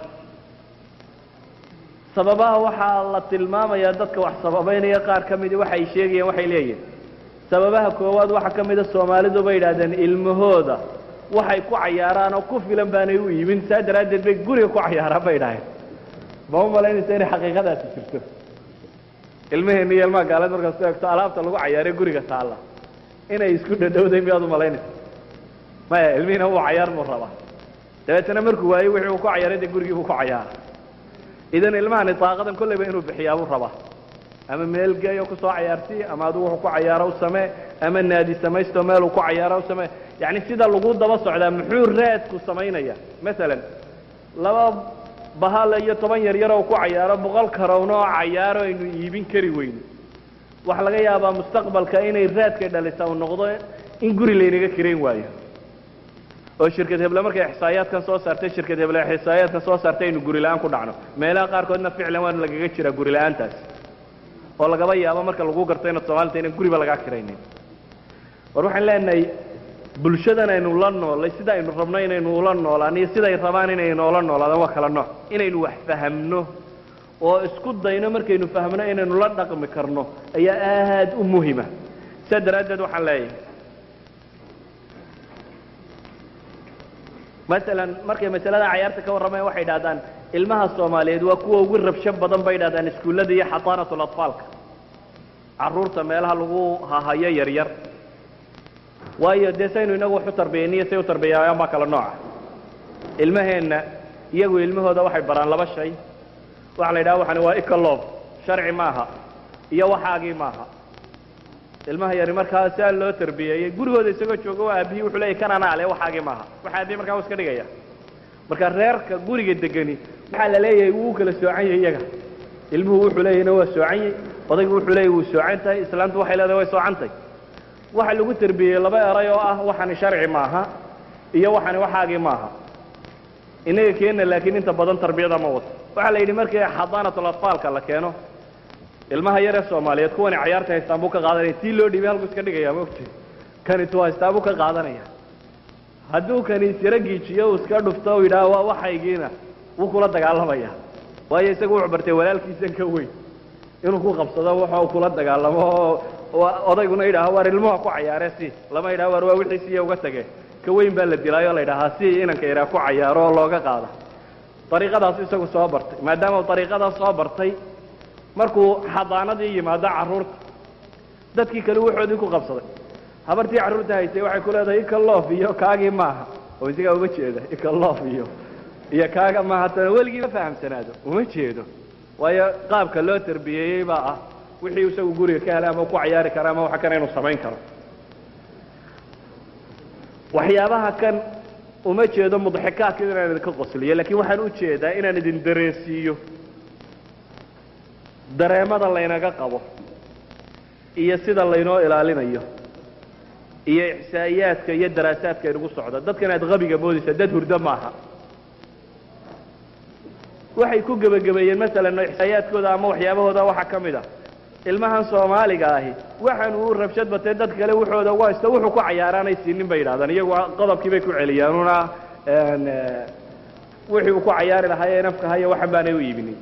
sababaha waxaa la tilmaamayaa dadka wax sababaynaya qaar ka midi waxay sheegayeen waxay leeyihin sababaha koowaad waxaa ka mida soomaalidu bay yidhahdeen ilmahooda waxay ku cayaaraan oo ku filan baanay u iibin saa daraaddeed bay guriga ku cayaaraan bay idhaaheen ma u malaynaysa inay xaqiiqadaasi jirto ilmaheenna iyo ilmaha gaaleed markaad ku eegto alaabta lagu cayaaray guriga taalla inay isku dhadhowday miyaad umalaynaysa maya ilmihiina wuu cayaar buu rabaa dabeetana markuu waayo wixii uu ku cayaaray dee gurigii buu ku cayaara idan ilmahani daaqadan kolleyba inuu bixiyaa buu rabaa ama meel geeyo kusoo cayaarsii ama adigu wuxuu ku cayaaro u samee ama naadi samaysto meeluu ku cayaaro u samee yacni sida lagu daba socdaa muxuu raadku samaynaya masalan laba bahal iyo toban yar yaroo ku cayaaro boqol karowna oo cayaaro aynu iibin kari weyno waxaa laga yaabaa mustaqbalka inay raadkay dhalisa uu noqdo in guri laynaga kirayn waayo oo shirkad heble markay ixsaayaadkan soo saartay shirkad heble ixsaayaadkan soo saartay aynu guri la-aan ku dhacno meelaha qaarkoodna ficlan waa lagaga jiraa guri la-aantaas oo lagaba yaabo marka lagu garto inaad soomaalita inaan guriba lagaa kiraynin war waxaan leenahay bulshadan aynu la noolay sida aynu rabno inaynu ula noolaan iyo siday rabaan inaynu ula noolaadaan waa kala nooc inaynu wax fahamno oo isku dayno markaynu fahmno inaynu la dhaqmi karno ayaa aad u muhima sidaa daraaddeed waxaan leeyahay masalan markay masalada cayaarta ka warramayaan waxay idhahdaan ilmaha soomaaliyeed waa kuwa ugu rabsho badan bay idhahdaan iskuullada iyo xadaanatul atfaalka carruurta meelaha lagu hahayo yaryar waayo dee saynu inagu wax u tarbiyayniyo say u tarbiyaayaan baa kala nooca ilmaheenna iyagu ilmahooda waxay baraan laba shay waxa la yidhaha waxani waa icolob sharci maaha iyo waxaagii maaha ilmaha yari markaa saa loo tarbiyeeyey gurigooda isagoo jooga waa aabihii wuxuu leeyay kan anaa le waxaagii maaha waxa aabihii markaa u iska dhigaya marka reerka guriga degani waxaa la leeyahay wuu kala soocan yahay iyaga ilmuhu wuxuu leeyahna waa soocan yahay odaygu wuxuu leeyahy wuu soocan tahay islaantu waxay leedahay way soocantahay waxa lagu tarbiyeyey laba eray oo ah waxani sharci maaha iyo waxani waxaagii maaha inaga keenna laakiin inta badan tarbiyada ma wato waxaa la yidhi markii xadaanatul atfaalka la keeno ilmaha yaree soomaaliyeed kuwani cayaarta haystaan buu ka qaadanaya tii loo dhiibay halku iska dhigaya ma ogti kani tu haystaa buu ka qaadanaya hadduu kani isira giijiyo uu iska dhufto u yidhaha waa waxaygiina wuu kula dagaalamaya waayo isagu wuxuu bartay walaalkiisan ka weyn inuu ku qabsado waxa uu kula dagaalamo oo odayguna yidhaaha waar ilmuha ku cayaare si lama yidhaha waar waa wixiisiiya uga tage ka weyn baa la dilaayo la yidhahaa si inanka yaraa ku cayaaro oo looga qaada dariiqadaas isagu soo bartay maadaama uu dariiqadaas soo bartay markuu xadaanadii yimaado carruurta dadkii kale wuxoodii ku qabsaday habartii carruurta haysay waxay ku leedahay ikalof iyo kaagii maaha oo isagaa uma jeeda ikalof iyo iyo kaaga maaha tana weligii ma fahamsanaado uma jeedo waayo qaabka loo tarbiyeeyey baa ah wixii isagu guriga ka helay ama ku cayaari kara ama waxa kana inuu samayn karo waxyaabaha kan uma jeedo mudxikaadka inaan idinka qosliyo lakin waxaan u jeedaa inaan idin dareensiiyo dareemada laynaga qabo iyo sida laynoo ilaalinayo iyo ixsaa'iyaadka iyo daraasaadka inugu socda dadkan aad qabiga moodaysaa dad hurdo maaha waxay ku gebagabeeyeen masalan ixsaa'iyaadkooda ama waxyaabahooda waxaa ka mid a ilmahan soomaaliga ahi waxaan uu rabshad batee dad kale wuxooda ugu haysta wuxuu ku cayaaraanay siinin bay yidhahdaan iyagu qodobkii bay ku celiyaan una wixii uu ku cayaari lahaa ee nafka haya waxan baanay u iibinin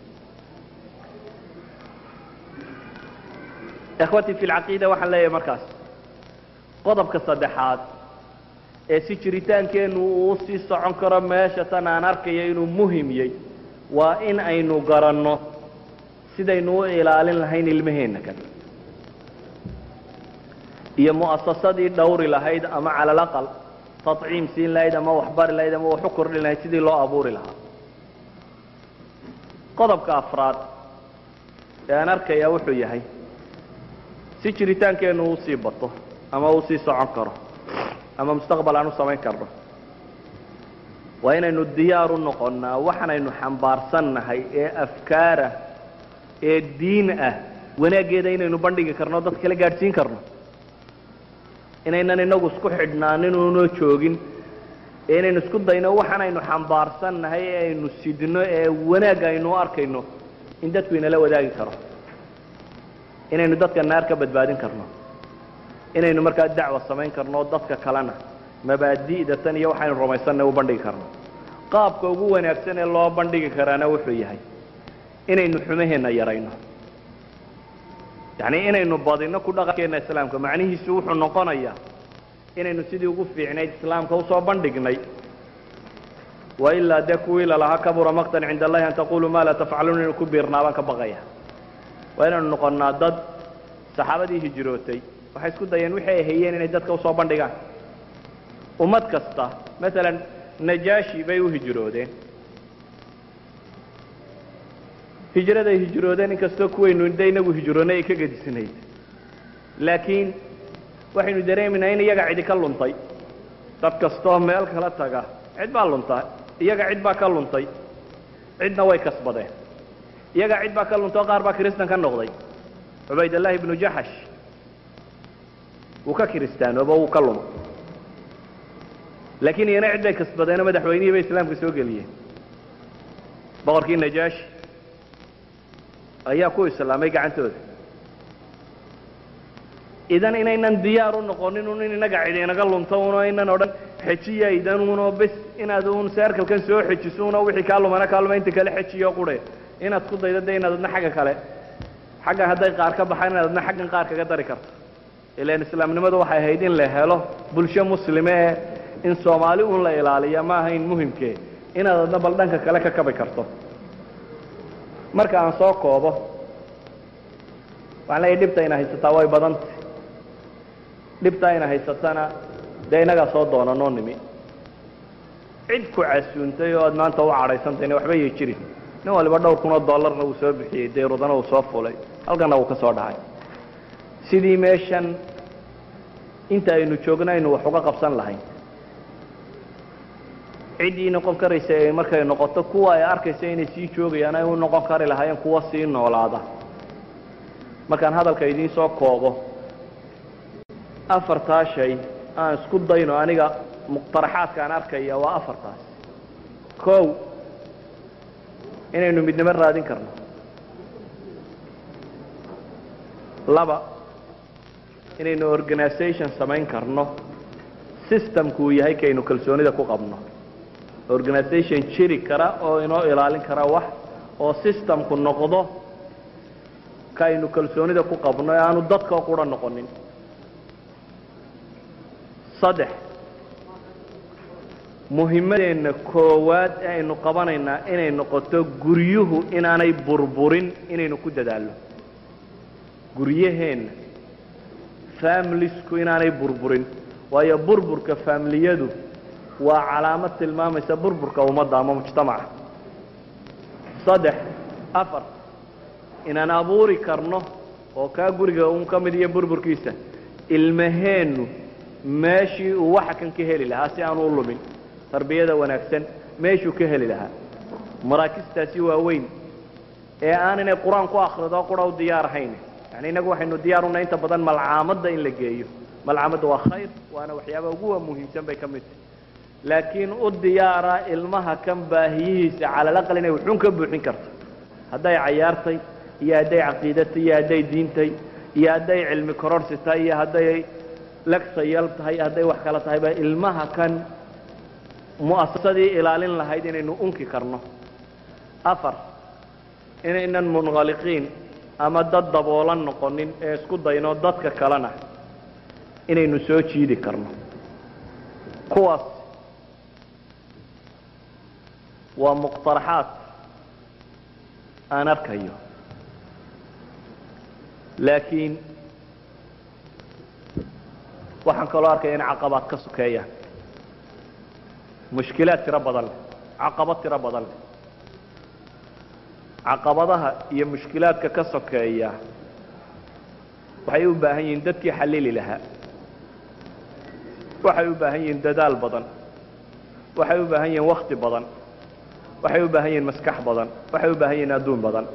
ikhwatii fi lcaqiida waxaan leeyahay markaas qodobka saddexaad ee si jiritaankeennu uu sii socon karo meesha tan aan arkayo inuu muhimyey waa in aynu garanno sidaynu u ilaalin lahayn ilmaheenna kan iyo mu'asasadii dhawri lahayd ama cala alaqal taciim siin lahayd ama waxbari lahayd ama wax u kordhin lahayd sidii loo abuuri lahaa qodobka afraad ee aan arkayaa wuxuu yahay si jiritaankeennu uu sii bato ama uu sii socon karo ama mustaqbal aan u samayn karno waa inaynu diyaar u noqonnaa waxaanaynu xambaarsannahay ee afkaara ee diin ah wanaaggeeda inaynu bandhigi karno dad kala gaadhsiin karno inaynan inagu isku xidhnaanin unoo joogin ee inaynu isku dayno waxaanaynu xambaarsannahay ee aynu sidno ee wanaag aynu u arkayno in dadku inala wadaagi karo inaynu dadka naar ka badbaadin karno inaynu markaa dacwa samayn karno dadka kalena mabaadi'da tan iyo waxaynu rumaysanna u bandhigi karno qaabka ugu wanaagsan ee loo bandhigi karaana wuxuu yahay inaynu xumaheenna yarayno yacni inaynu badino ku dhaqankeenna islaamka macnihiisu wuxuu noqonayaa inaynu sidii ugu fiicnayd islaamka usoo bandhignay wailaa dee kuwii lalahaa kabura maqtan cinda allahi an taquluu ma laa tafcaluun inaynu ku biirnaabaan ka baqaya waa inaynu noqonnaa dad saxaabadii hijrootay waxay isku dayeen wixii ay hayeen inay dadka usoo bandhigaan ummad kasta maalan najaashi bay u hijroodeen hijraday hijroodeen inkastoo kuwaynu de inagu hijroonay ay ka gedisnayd laakiin waxaynu dareemaynaa in iyaga cidi ka luntay dad kastoo meel kala taga cid baa lunta iyaga cid baa ka luntay cidna way kasbadeen iyaga cid baa ka luntay oo qaar baa kiristan ka noqday cubaydallahi ibnu jaxash wuu ka kiristaanooba wuu ka luma laakiin iyana cid bay kasbadeenoo madaxweynihii bay islaamka soo geliyeen boqorkii najaashi ayaa ku islaamay gacantooda idan inaynan diyaar u noqonin un in inaga cid inaga lunto uno aynan odhan xejiyaydan unoo bes inaad un seerkalkan soo xejiso uno wixii kaa lumana kaa luma inta kale xejiyo qure inaad ku daydo de inaad adna xagga kale xaggan hadday qaar ka baxaan inaad adna xaggan qaar kaga dari karto ilan islaamnimadu waxay ahayd in la helo bulsho muslime ee in soomaali un la ilaaliya ma ahayn muhimkee inaad adna bal dhanka kale ka kabi karto marka aan soo koobo waxaan leeyahy dhibta ina haysataa way badantay dhibta ayna haysatana dee innagaa soo doonanoo nimi cid ku casuuntay oo aad maanta u cadhaysantayna waxba yay jirin nin waliba dhowr kun oo dollarna uu soo bixiyey dayrudana uu soo fulay halkanna uu ka soo dhacay sidii meeshan inta aynu joogno aynu wax uga qabsan lahayn ciddii noqon karaysa ee markay noqoto kuwa ay arkaysa inay sii joogayaan ay u noqon kari lahaayeen kuwa sii noolaada markaan hadalka idiin soo koobo afartaa shay aan isku dayno aniga muqtaraxaadkaan arkaya waa afartaas kow inaynu midnimo raadin karno laba inaynu organisation samayn karno systemku uu yahay kaynu kalsoonida ku qabno organisation jiri kara oo inoo ilaalin kara wax oo systemku noqdo kaaynu kalsoonida ku qabno ee aanu dadka qura noqonin saddex muhimadeenna koowaad ee aynu qabanaynaa inay noqoto guryuhu inaanay burburin inaynu ku dadaalno guryaheenna familisku inaanay burburin waayo burburka familiyadu waa calaamad tilmaamaysa burburka ummadda ama mujtamaca saddex afar inaan abuuri karno oo kaa guriga un ka mid iyo burburkiisa ilmaheennu meeshii uu waxa kan ka heli lahaa si aanu u lumin tarbiyada wanaagsan meeshuu ka heli lahaa maraakistaasi waaweyn ee aan inay qur-aan ku akrido qura u diyaar ahayn yani innagu waxaynu diyaar unahay inta badan malcaamadda in la geeyo malcaamadda waa khayr waana waxyaaba ugu muhiimsan bay ka mid tahay laakiin u diyaara ilmaha kan baahiyihiisa calalaqal inay wuxuun ka buuxin karto hadday cayaartay iyo hadday caqiidatay iyo hadday diintay iyo hadday cilmi kororsi tahay iyo hadday legsayal tahay hadday wax kala tahayba ilmaha kan mu'asasadii ilaalin lahayd inaynu unki karno afar inaynan munkhaliqiin ama dad daboolan noqonin ee isku dayno dadka kalena inaynu soo jiidi karno kuwaas waa muqtaraxaad aan arkayo laakiin waxaan kaloo arkaya in caqabaad ka sokeeyaan mushkilaad tiro badan leh caqabad tiro badan leh caqabadaha iyo mushkilaadka ka sokeeya waxay u baahan yihiin dadkii xallili lahaa waxay u baahan yihiin dadaal badan waxay u baahan yihiin wakti badan waxay u baahan yihiin maskax badan waxay u baahan yihiin adduun badan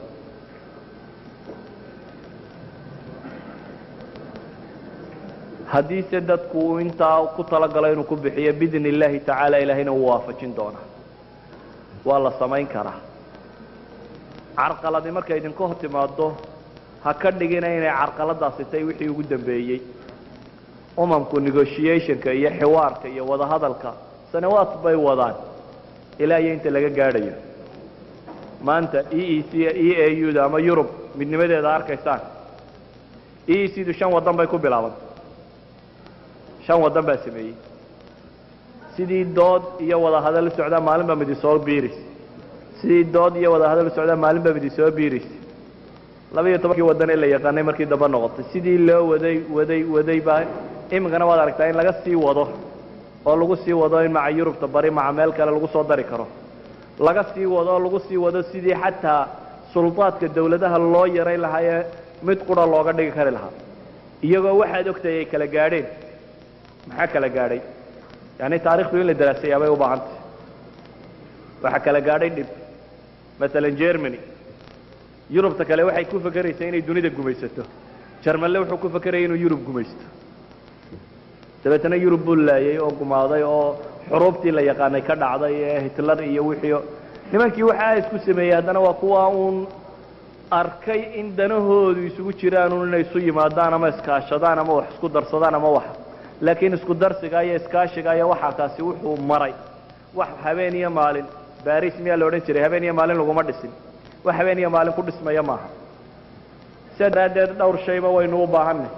haddiise dadku uu intaa ku talagalo inuu ku bixiyo biidn illaahi tacaala ilaahayna wuu waafajin doonaa waa la samayn karaa carqaladi markay idinka hor timaado ha ka dhigina inay carqaladaasi tay wixii ugu dambeeyey umamku negotiationka iyo xiwaarka iyo wadahadalka sanawaad bay wadaan ilaa iyo inta laga gaadhayo maanta e e c e a u da ama yurub midnimadeeda arkaysaan e e c du shan waddan bay ku bilaabantay shan waddan baa sameeyey sidii dood iyo wadahadal u socdaa maalin baa midi soo biiris sidii dood iyo wadahadal u socdaa maalin baa midi soo biiris laba iyo tobankii waddan ee la yaqaanay markii dambe noqotay sidii loo waday waday waday baa iminkana waad aragtaa in laga sii wado oo lagu sii wado in maca yurubta bari maca meel kale lagu soo dari karo laga sii wado oo lagu sii wado sidii xataa suldaadka dawladaha loo yaray lahaa ee mid qura looga dhigi kari lahaa iyagoo waxaad ogtahay ay kala gaadheen maxaa kala gaadhay yani taarikhdu in la daraasayaa bay u baahantay waxaa kala gaadhay dhib masalan germany yurubta kale waxay ku fakeraysaa inay dunida gumaysato jarmanle wuxuu ku fakerayay inuu yurub gumaysto dabeetana yurub buu laayay oo gumaaday oo xuruubtii la yaqaanay ka dhacday ee hitler iyo wixii nimankii waxaa isku sameeyey haddana waa kuwa uun arkay in danahoodu isugu jiraan un inay isu yimaadaan ama iskaashadaan ama wax isku darsadaan ama wax laakiin isku darsiga iyo iskaashiga iyo waxaa kaasi wuxuu maray wax habeen iyo maalin baris miyaa la odhan jiray habeen iyo maalin laguma dhisin wax habeen iyo maalin ku dhismaya maaha sidaa daraaddeed dhowr shayba waynu u baahanay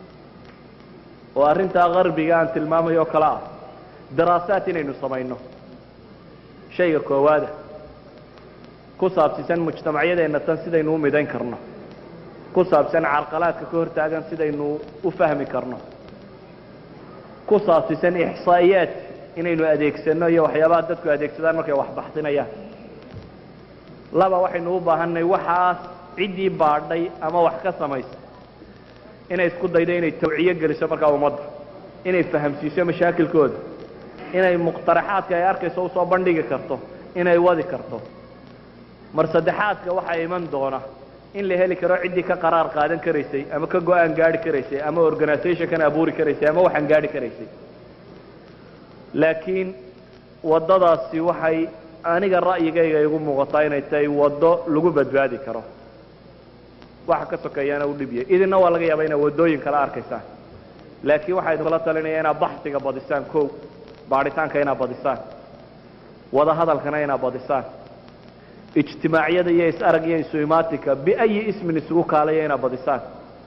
oo arrintaa qarbiga aan tilmaamayo oo kale ah daraasaad inaynu samayno shayga koowaada ku saabsiisan mujtamacyadeenna tan sidaynu u midayn karno ku saabsan carqalaadka ka hortaagan sidaynu u fahmi karno ku saabsiisan ixsaa'iyaad inaynu adeegsanno iyo waxyaabaha dadku adeegsadaan markay wax baxsinayaan laba waxaynu u baahanay waxaas ciddii baadhay ama wax ka samaysa inay isku daydo inay tawciyo geliso markaa ummadda inay fahamsiiso mashaakilkooda inay muqtaraxaadka ay arkayso usoo bandhigi karto inay wadi karto mar saddexaadka waxaa iman doona in la heli karo ciddii ka qaraar qaadan karaysay ama ka go-aan gaadhi karaysay ama organizationkan abuuri karaysay ama waxaan gaadhi karaysay laakiin waddadaasi waxay aniga ra'yigayga igu muuqataa inay tahay waddo lagu badbaadi karo waxa ka sokeeyaana u dhibiyay idinna waa laga yaabaa inaad waddooyin kala arkaysaan laakiin waxaa idinkula talinaya inaad baxsiga badisaan kow baadhitaanka inaad badisaan wada hadalkana inaad badisaan ijtimaacyada iyo is-arag iyo isu-imaatinka biayi ismin isugu kaalaya inaad badisaan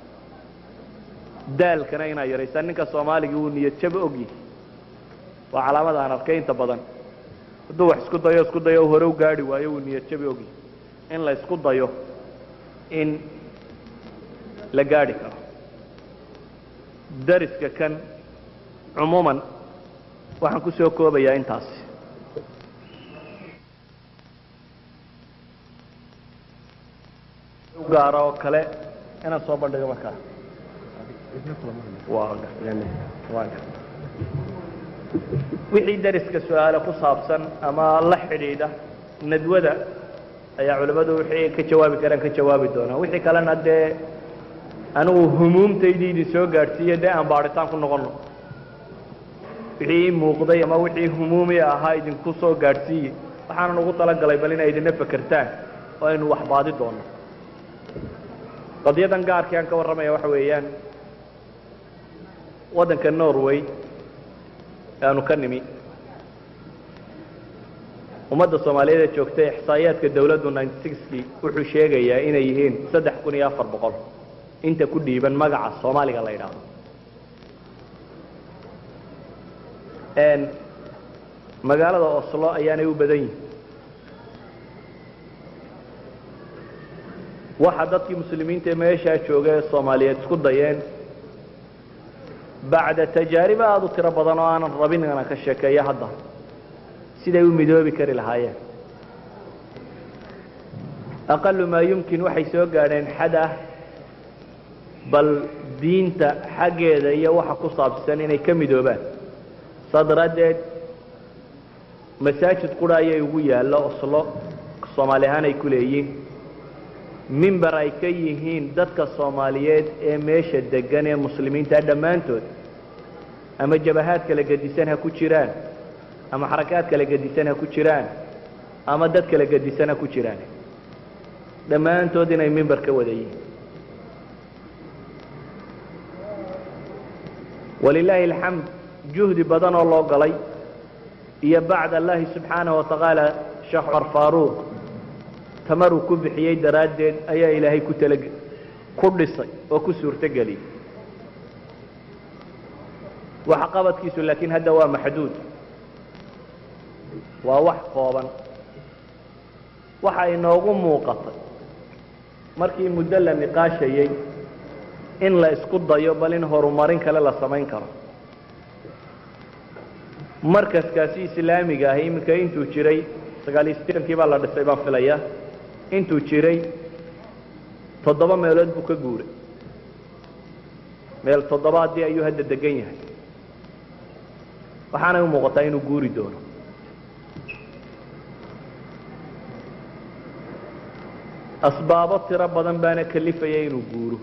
daalkana inaad yaraysaan ninka soomaaligii uu niyad jaba ogyihi waa calaamada aan arkay inta badan hadduu wax isku dayo isku dayo hore u gaadhi waayo uu niyad jabi ogyihi in la isku dayo in la gaadhi karo dariska kan cumuuman waxaan ku soo koobayaa intaasi gaara oo kale inaan soo bandhigo markaa wixii dariska su-aale ku saabsan ama la xidhiidha nadwada ayaa culimmadu wixii ka jawaabi karaan ka jawaabi doonaa wixii kalena dee anigu humuumtaydii idin soo gaadhsiiye dee aan baadhitaan ku noqono wixii ii muuqday ama wixii humuumi ahaa idinku soo gaadhsiiye waxaanan ugu talagalay bal inay idina fekertaan oo aynu wax baadi doono qadyadan gaarkii aan ka warramaya waxa weeyaan waddanka norway aanu ka nimi ummadda soomaaliyeed ee joogtay ixsaa'iyaadka dawladdu ninety sixkii wuxuu sheegayaa inay yihiin saddex kun iyo afar boqol inta ku dhiiban magaca soomaaliga la yidhaahdo magaalada oslo ayaanay u badan yihin waxa dadkii muslimiinta ee meeshaa jooga ee soomaaliyeed isku dayeen bacda tajaariba aada u tiro badan oo aanan rabin inaan ka sheekeeyo hadda siday u midoobi kari lahaayeen aqalu maa yumkin waxay soo gaadheen xad ah bal diinta xaggeeda iyo waxa ku saabsan inay ka midoobaan saa daraaddeed masaajid qura ayay ugu yaallo oslo soomaali ahaan ay ku leeyiin mimber ay ka yihiin dadka soomaaliyeed ee meesha degan ee muslimiinta dhammaantood ama jabahaad kala gedisan ha ku jiraan ama xarakaad kala gedisan ha ku jiraan ama dad kala gedisan ha ku jiraan dhammaantood inay mimber ka wada yihiin walilaahi alxamd juhdi badan oo loo galay iyo bacd allahi subxaanaه watacaala sheekh cumar faaruuq tamaruu ku bixiyey daraaddeed ayaa ilaahay ku tala ku dhisay oo ku suurto geliyey waxa qabadkiisu laakiin hadda waa maxduud waa wax kooban waxa inoogu muuqatay markii muddo la niqaashayey in la isku dayo bal in horumarin kale la samayn karo markaskaasi islaamiga ahi iminka intuu jiray sagaaliyo siddeetankii baa la dhisay baan filaya intuu jiray toddoba meelood buu ka guuray meel toddobaadii ayuu hadda degan yahay waxaanay u muuqataa inuu guuri doono asbaabo tiro badan baana kalifaya inuu guuro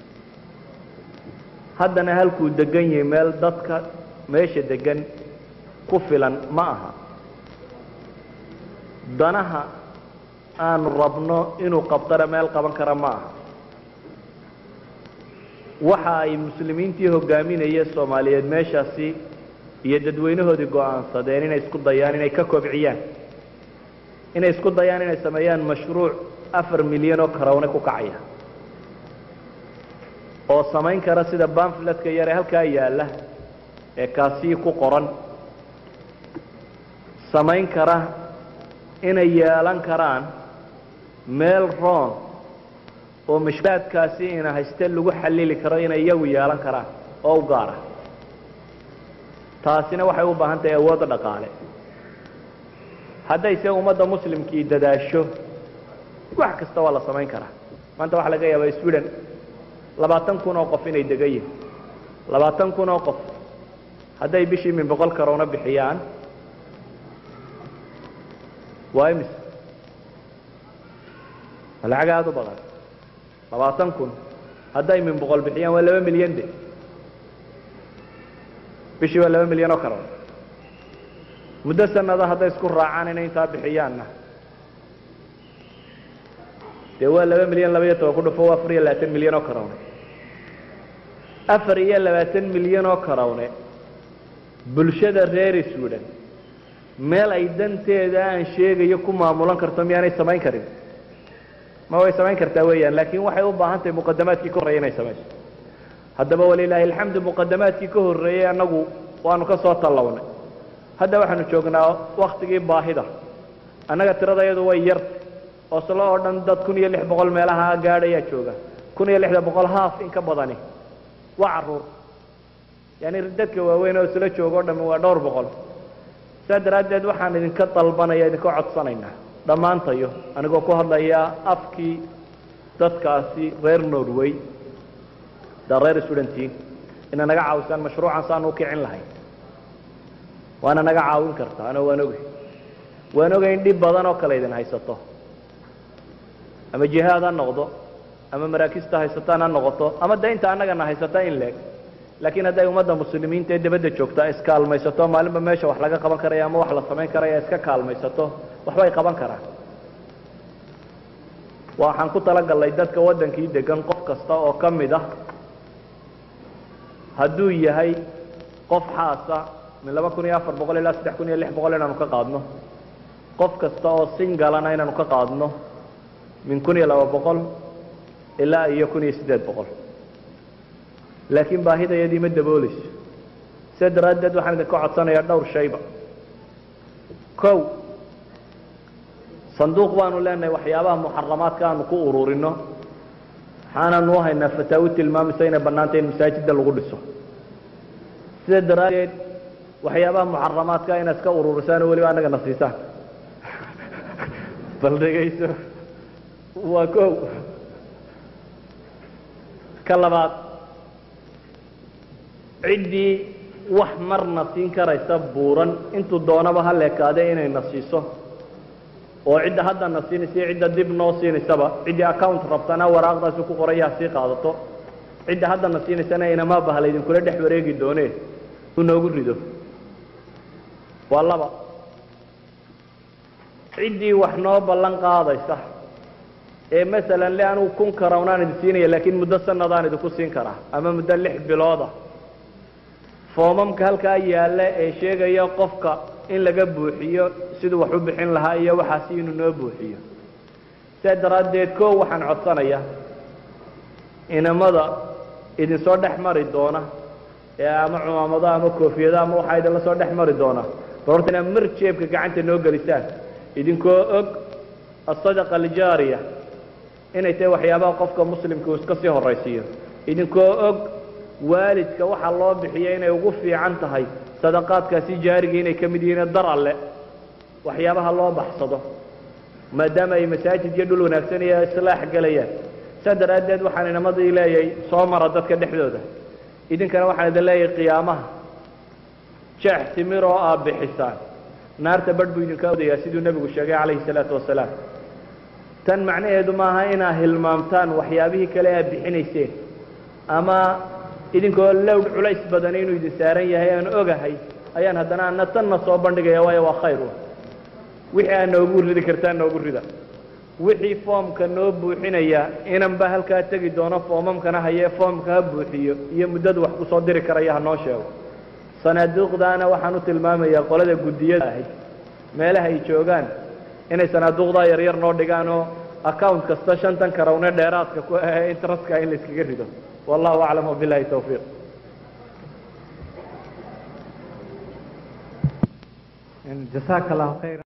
haddana halkuu degan yahay meel dadka meesha degan ku filan ma aha danaha aanu rabno inuu qabtana meel qaban kara ma aha waxa ay muslimiintii hogaaminaya soomaaliyeed meeshaasi iyo dadweynahoodii go-aansadeen inay isku dayaan inay ka kobciyaan inay isku dayaan inay sameeyaan mashruuc afar milyan oo karawne ku kacaya oo samayn kara sida bamfletka yare halkaa yaalla ee kaasii ku qoran samayn kara inay yeelan karaan meel roon oo mashkulaadkaasi ina hayste lagu xallili karo inay iyagu yeelan karaan oo u gaara taasina waxay u baahan tahay awoodda dhaqaale hadday se ummadda muslimkii dadaasho wax kasta waa la samayn karaa maanta waxaa laga yaabaa sweden labaatan kun oo qof inay degan yihin labaatan kun oo qof hadday bishii min boqol karowna bixiyaan waa imis waa lacag aada u badan labaatan kun hadday min boqol bixiyaan waa laba milyan de bishii waa laba milyan oo karown muddo sanada hadday isku raacaan inay intaa bixiyaanna dee waa laba milyan laba iyo toban ku dhufo waa afar iyo labaatan milyan oo karawne afar iyo labaatan milyan oo karawne bulshada reer sweden meel ay danteeda aan sheegayo ku maamulan karto miyaanay samayn karin ma way samayn kartaa weeyaan laakiin waxay u baahan tahay muqadamaadkii ka horreeyay inay samayso haddaba walilaahi alxamdu muqadamaadkii ka horreeyey annagu waanu ka soo tallawnay hadda waxaanu joognaa waktigii baahida annaga tiradayadu way yarta oslo oo dhan dad kun iyo lix boqol meelaha gaadhayaa jooga kun iyo lixda boqol haaf in ka badani waa caruur yaani dadka waaweyn oo isla jooga o dhami waa dhowr boqol saa daraaddeed waxaan idinka dalbanaya idinka codsanaynaa dhammaantayo anigoo ku hadlaya afkii dadkaasi reer norway da reer sudantiin ina naga caawisaan mashruucan saanu ukicin lahayn waana naga caawin kartaa ano waan ogay waan ogay in dhib badan oo kale idin haysato ama jihaad ha noqdo ama maraakista haysataan ha noqoto ama de inta annagana haysata in leeg laakiin hadday ummadda muslimiinta ee dabadda joogtaa iskaalmaysato maalinba meesha wax laga qaban karaya ama wax la samayn karaya iska kaalmaysato waxbay qaban karaan waxaan ku talagalnay dadka waddankii degan qof kasta oo ka mid ah hadduu yahay qof xaasa min laba kun iyo afar boqol ilaa saddex kun iyo lix boqol inaanu ka qaadno qof kasta oo singalana inaanu ka qaadno min kun iyo laba boqol ilaa iyo kun iyo siddeed boqol laakiin baahidayadii ma dabooleyso sidaa daraaddeed waxaan idinka codsanayaa dhowr shayba kow sanduuq baanu leenahay waxyaabaha muxaramaadka aanu ku ururino waxaananu haynaa fataawi tilmaamaysa inay bannaantay in masaajidda lagu dhiso sida daraaddeed waxyaabaha muxaramaadka inaad iska ururisaan oo weliba annagana siisaan bal dhegayso waa kow ka labaad ciddii wax marna siin karaysa buuran intuu doonaba ha leekaade inayna siiso oo cidda haddana siinaysa iyo cidda dib noo siinaysaba ciddii account rabtana waraaqdaasi ku qoraya ha sii qaadato cidda haddana siinaysana inamaa bahla idinkula dhex wareegi doonee uu noogu rido waa laba ciddii wax noo ballan qaadaysa ee masalan le anugu kun karawnaan idin siinaya laakiin muddo sanadaan idinku siin karaa ama muddo lix bilooda foomamka halkaa yaalla ee sheegaya qofka in laga buuxiyo siduu wax u bixin lahaa iyo waxaasi inuu noo buuxiyo sidaa daraaddeed koo waxaan codsanayaa inamada idinsoo dhex mari doona ee ama cumaamado ama koofiyado ama waxaa idinla soo dhex mari doona bal horta inaad mar jeebka gacanta noo gelisaan idinkoo og asadaqa aljaariya inay tahay waxyaabaha qofka muslimka uu iska sii horaysiiyo idinkoo og waalidka waxaa loo bixiya inay ugu fiican tahay sadaqaadkaasi jaariga inay ka mid yihiin dar alle waxyaabaha loo baxsado maadaama ay masaajid iyo dhul wanaagsan iyo islaax gelayaan saa daraaddeed waxaan inamadii leeyahay soo mara dadka dhexdooda idinkana waxaan idin leeyahay qiyaamaha jeex timir oo aad bixisaan naarta badh buu idinka odayaa siduu nebigu sheegay calayhi salaatu wasalaam tan macnaheedu maaha inaad hilmaamtaan waxyaabihii kale aad bixinayseen ama idinkoo lowdh culays badan inuu idin saaran yahay aan ogahay ayaan haddana ana tanna soo bandhigaya waayo waa khayr wixii aad noogu ridi kartaan noogu rida wixii foomka noo buuxinaya inanba halkaa tegi doono foomamkana hayee foomka ha buuxiyo iyo muddadu wax ku soo diri karaya ha noo sheego sanaaduuqdaana waxaan u tilmaamayaa qolada guddiyada ahay meelaha ay joogaan inay sanaaduuqdaa yaryar noo dhigaan oo account kasta shantan karawne dheeraadka ku ahe interestka in la iskaga rido wallahu aclam wabilahi tawfiiq jasaaka allahu khayra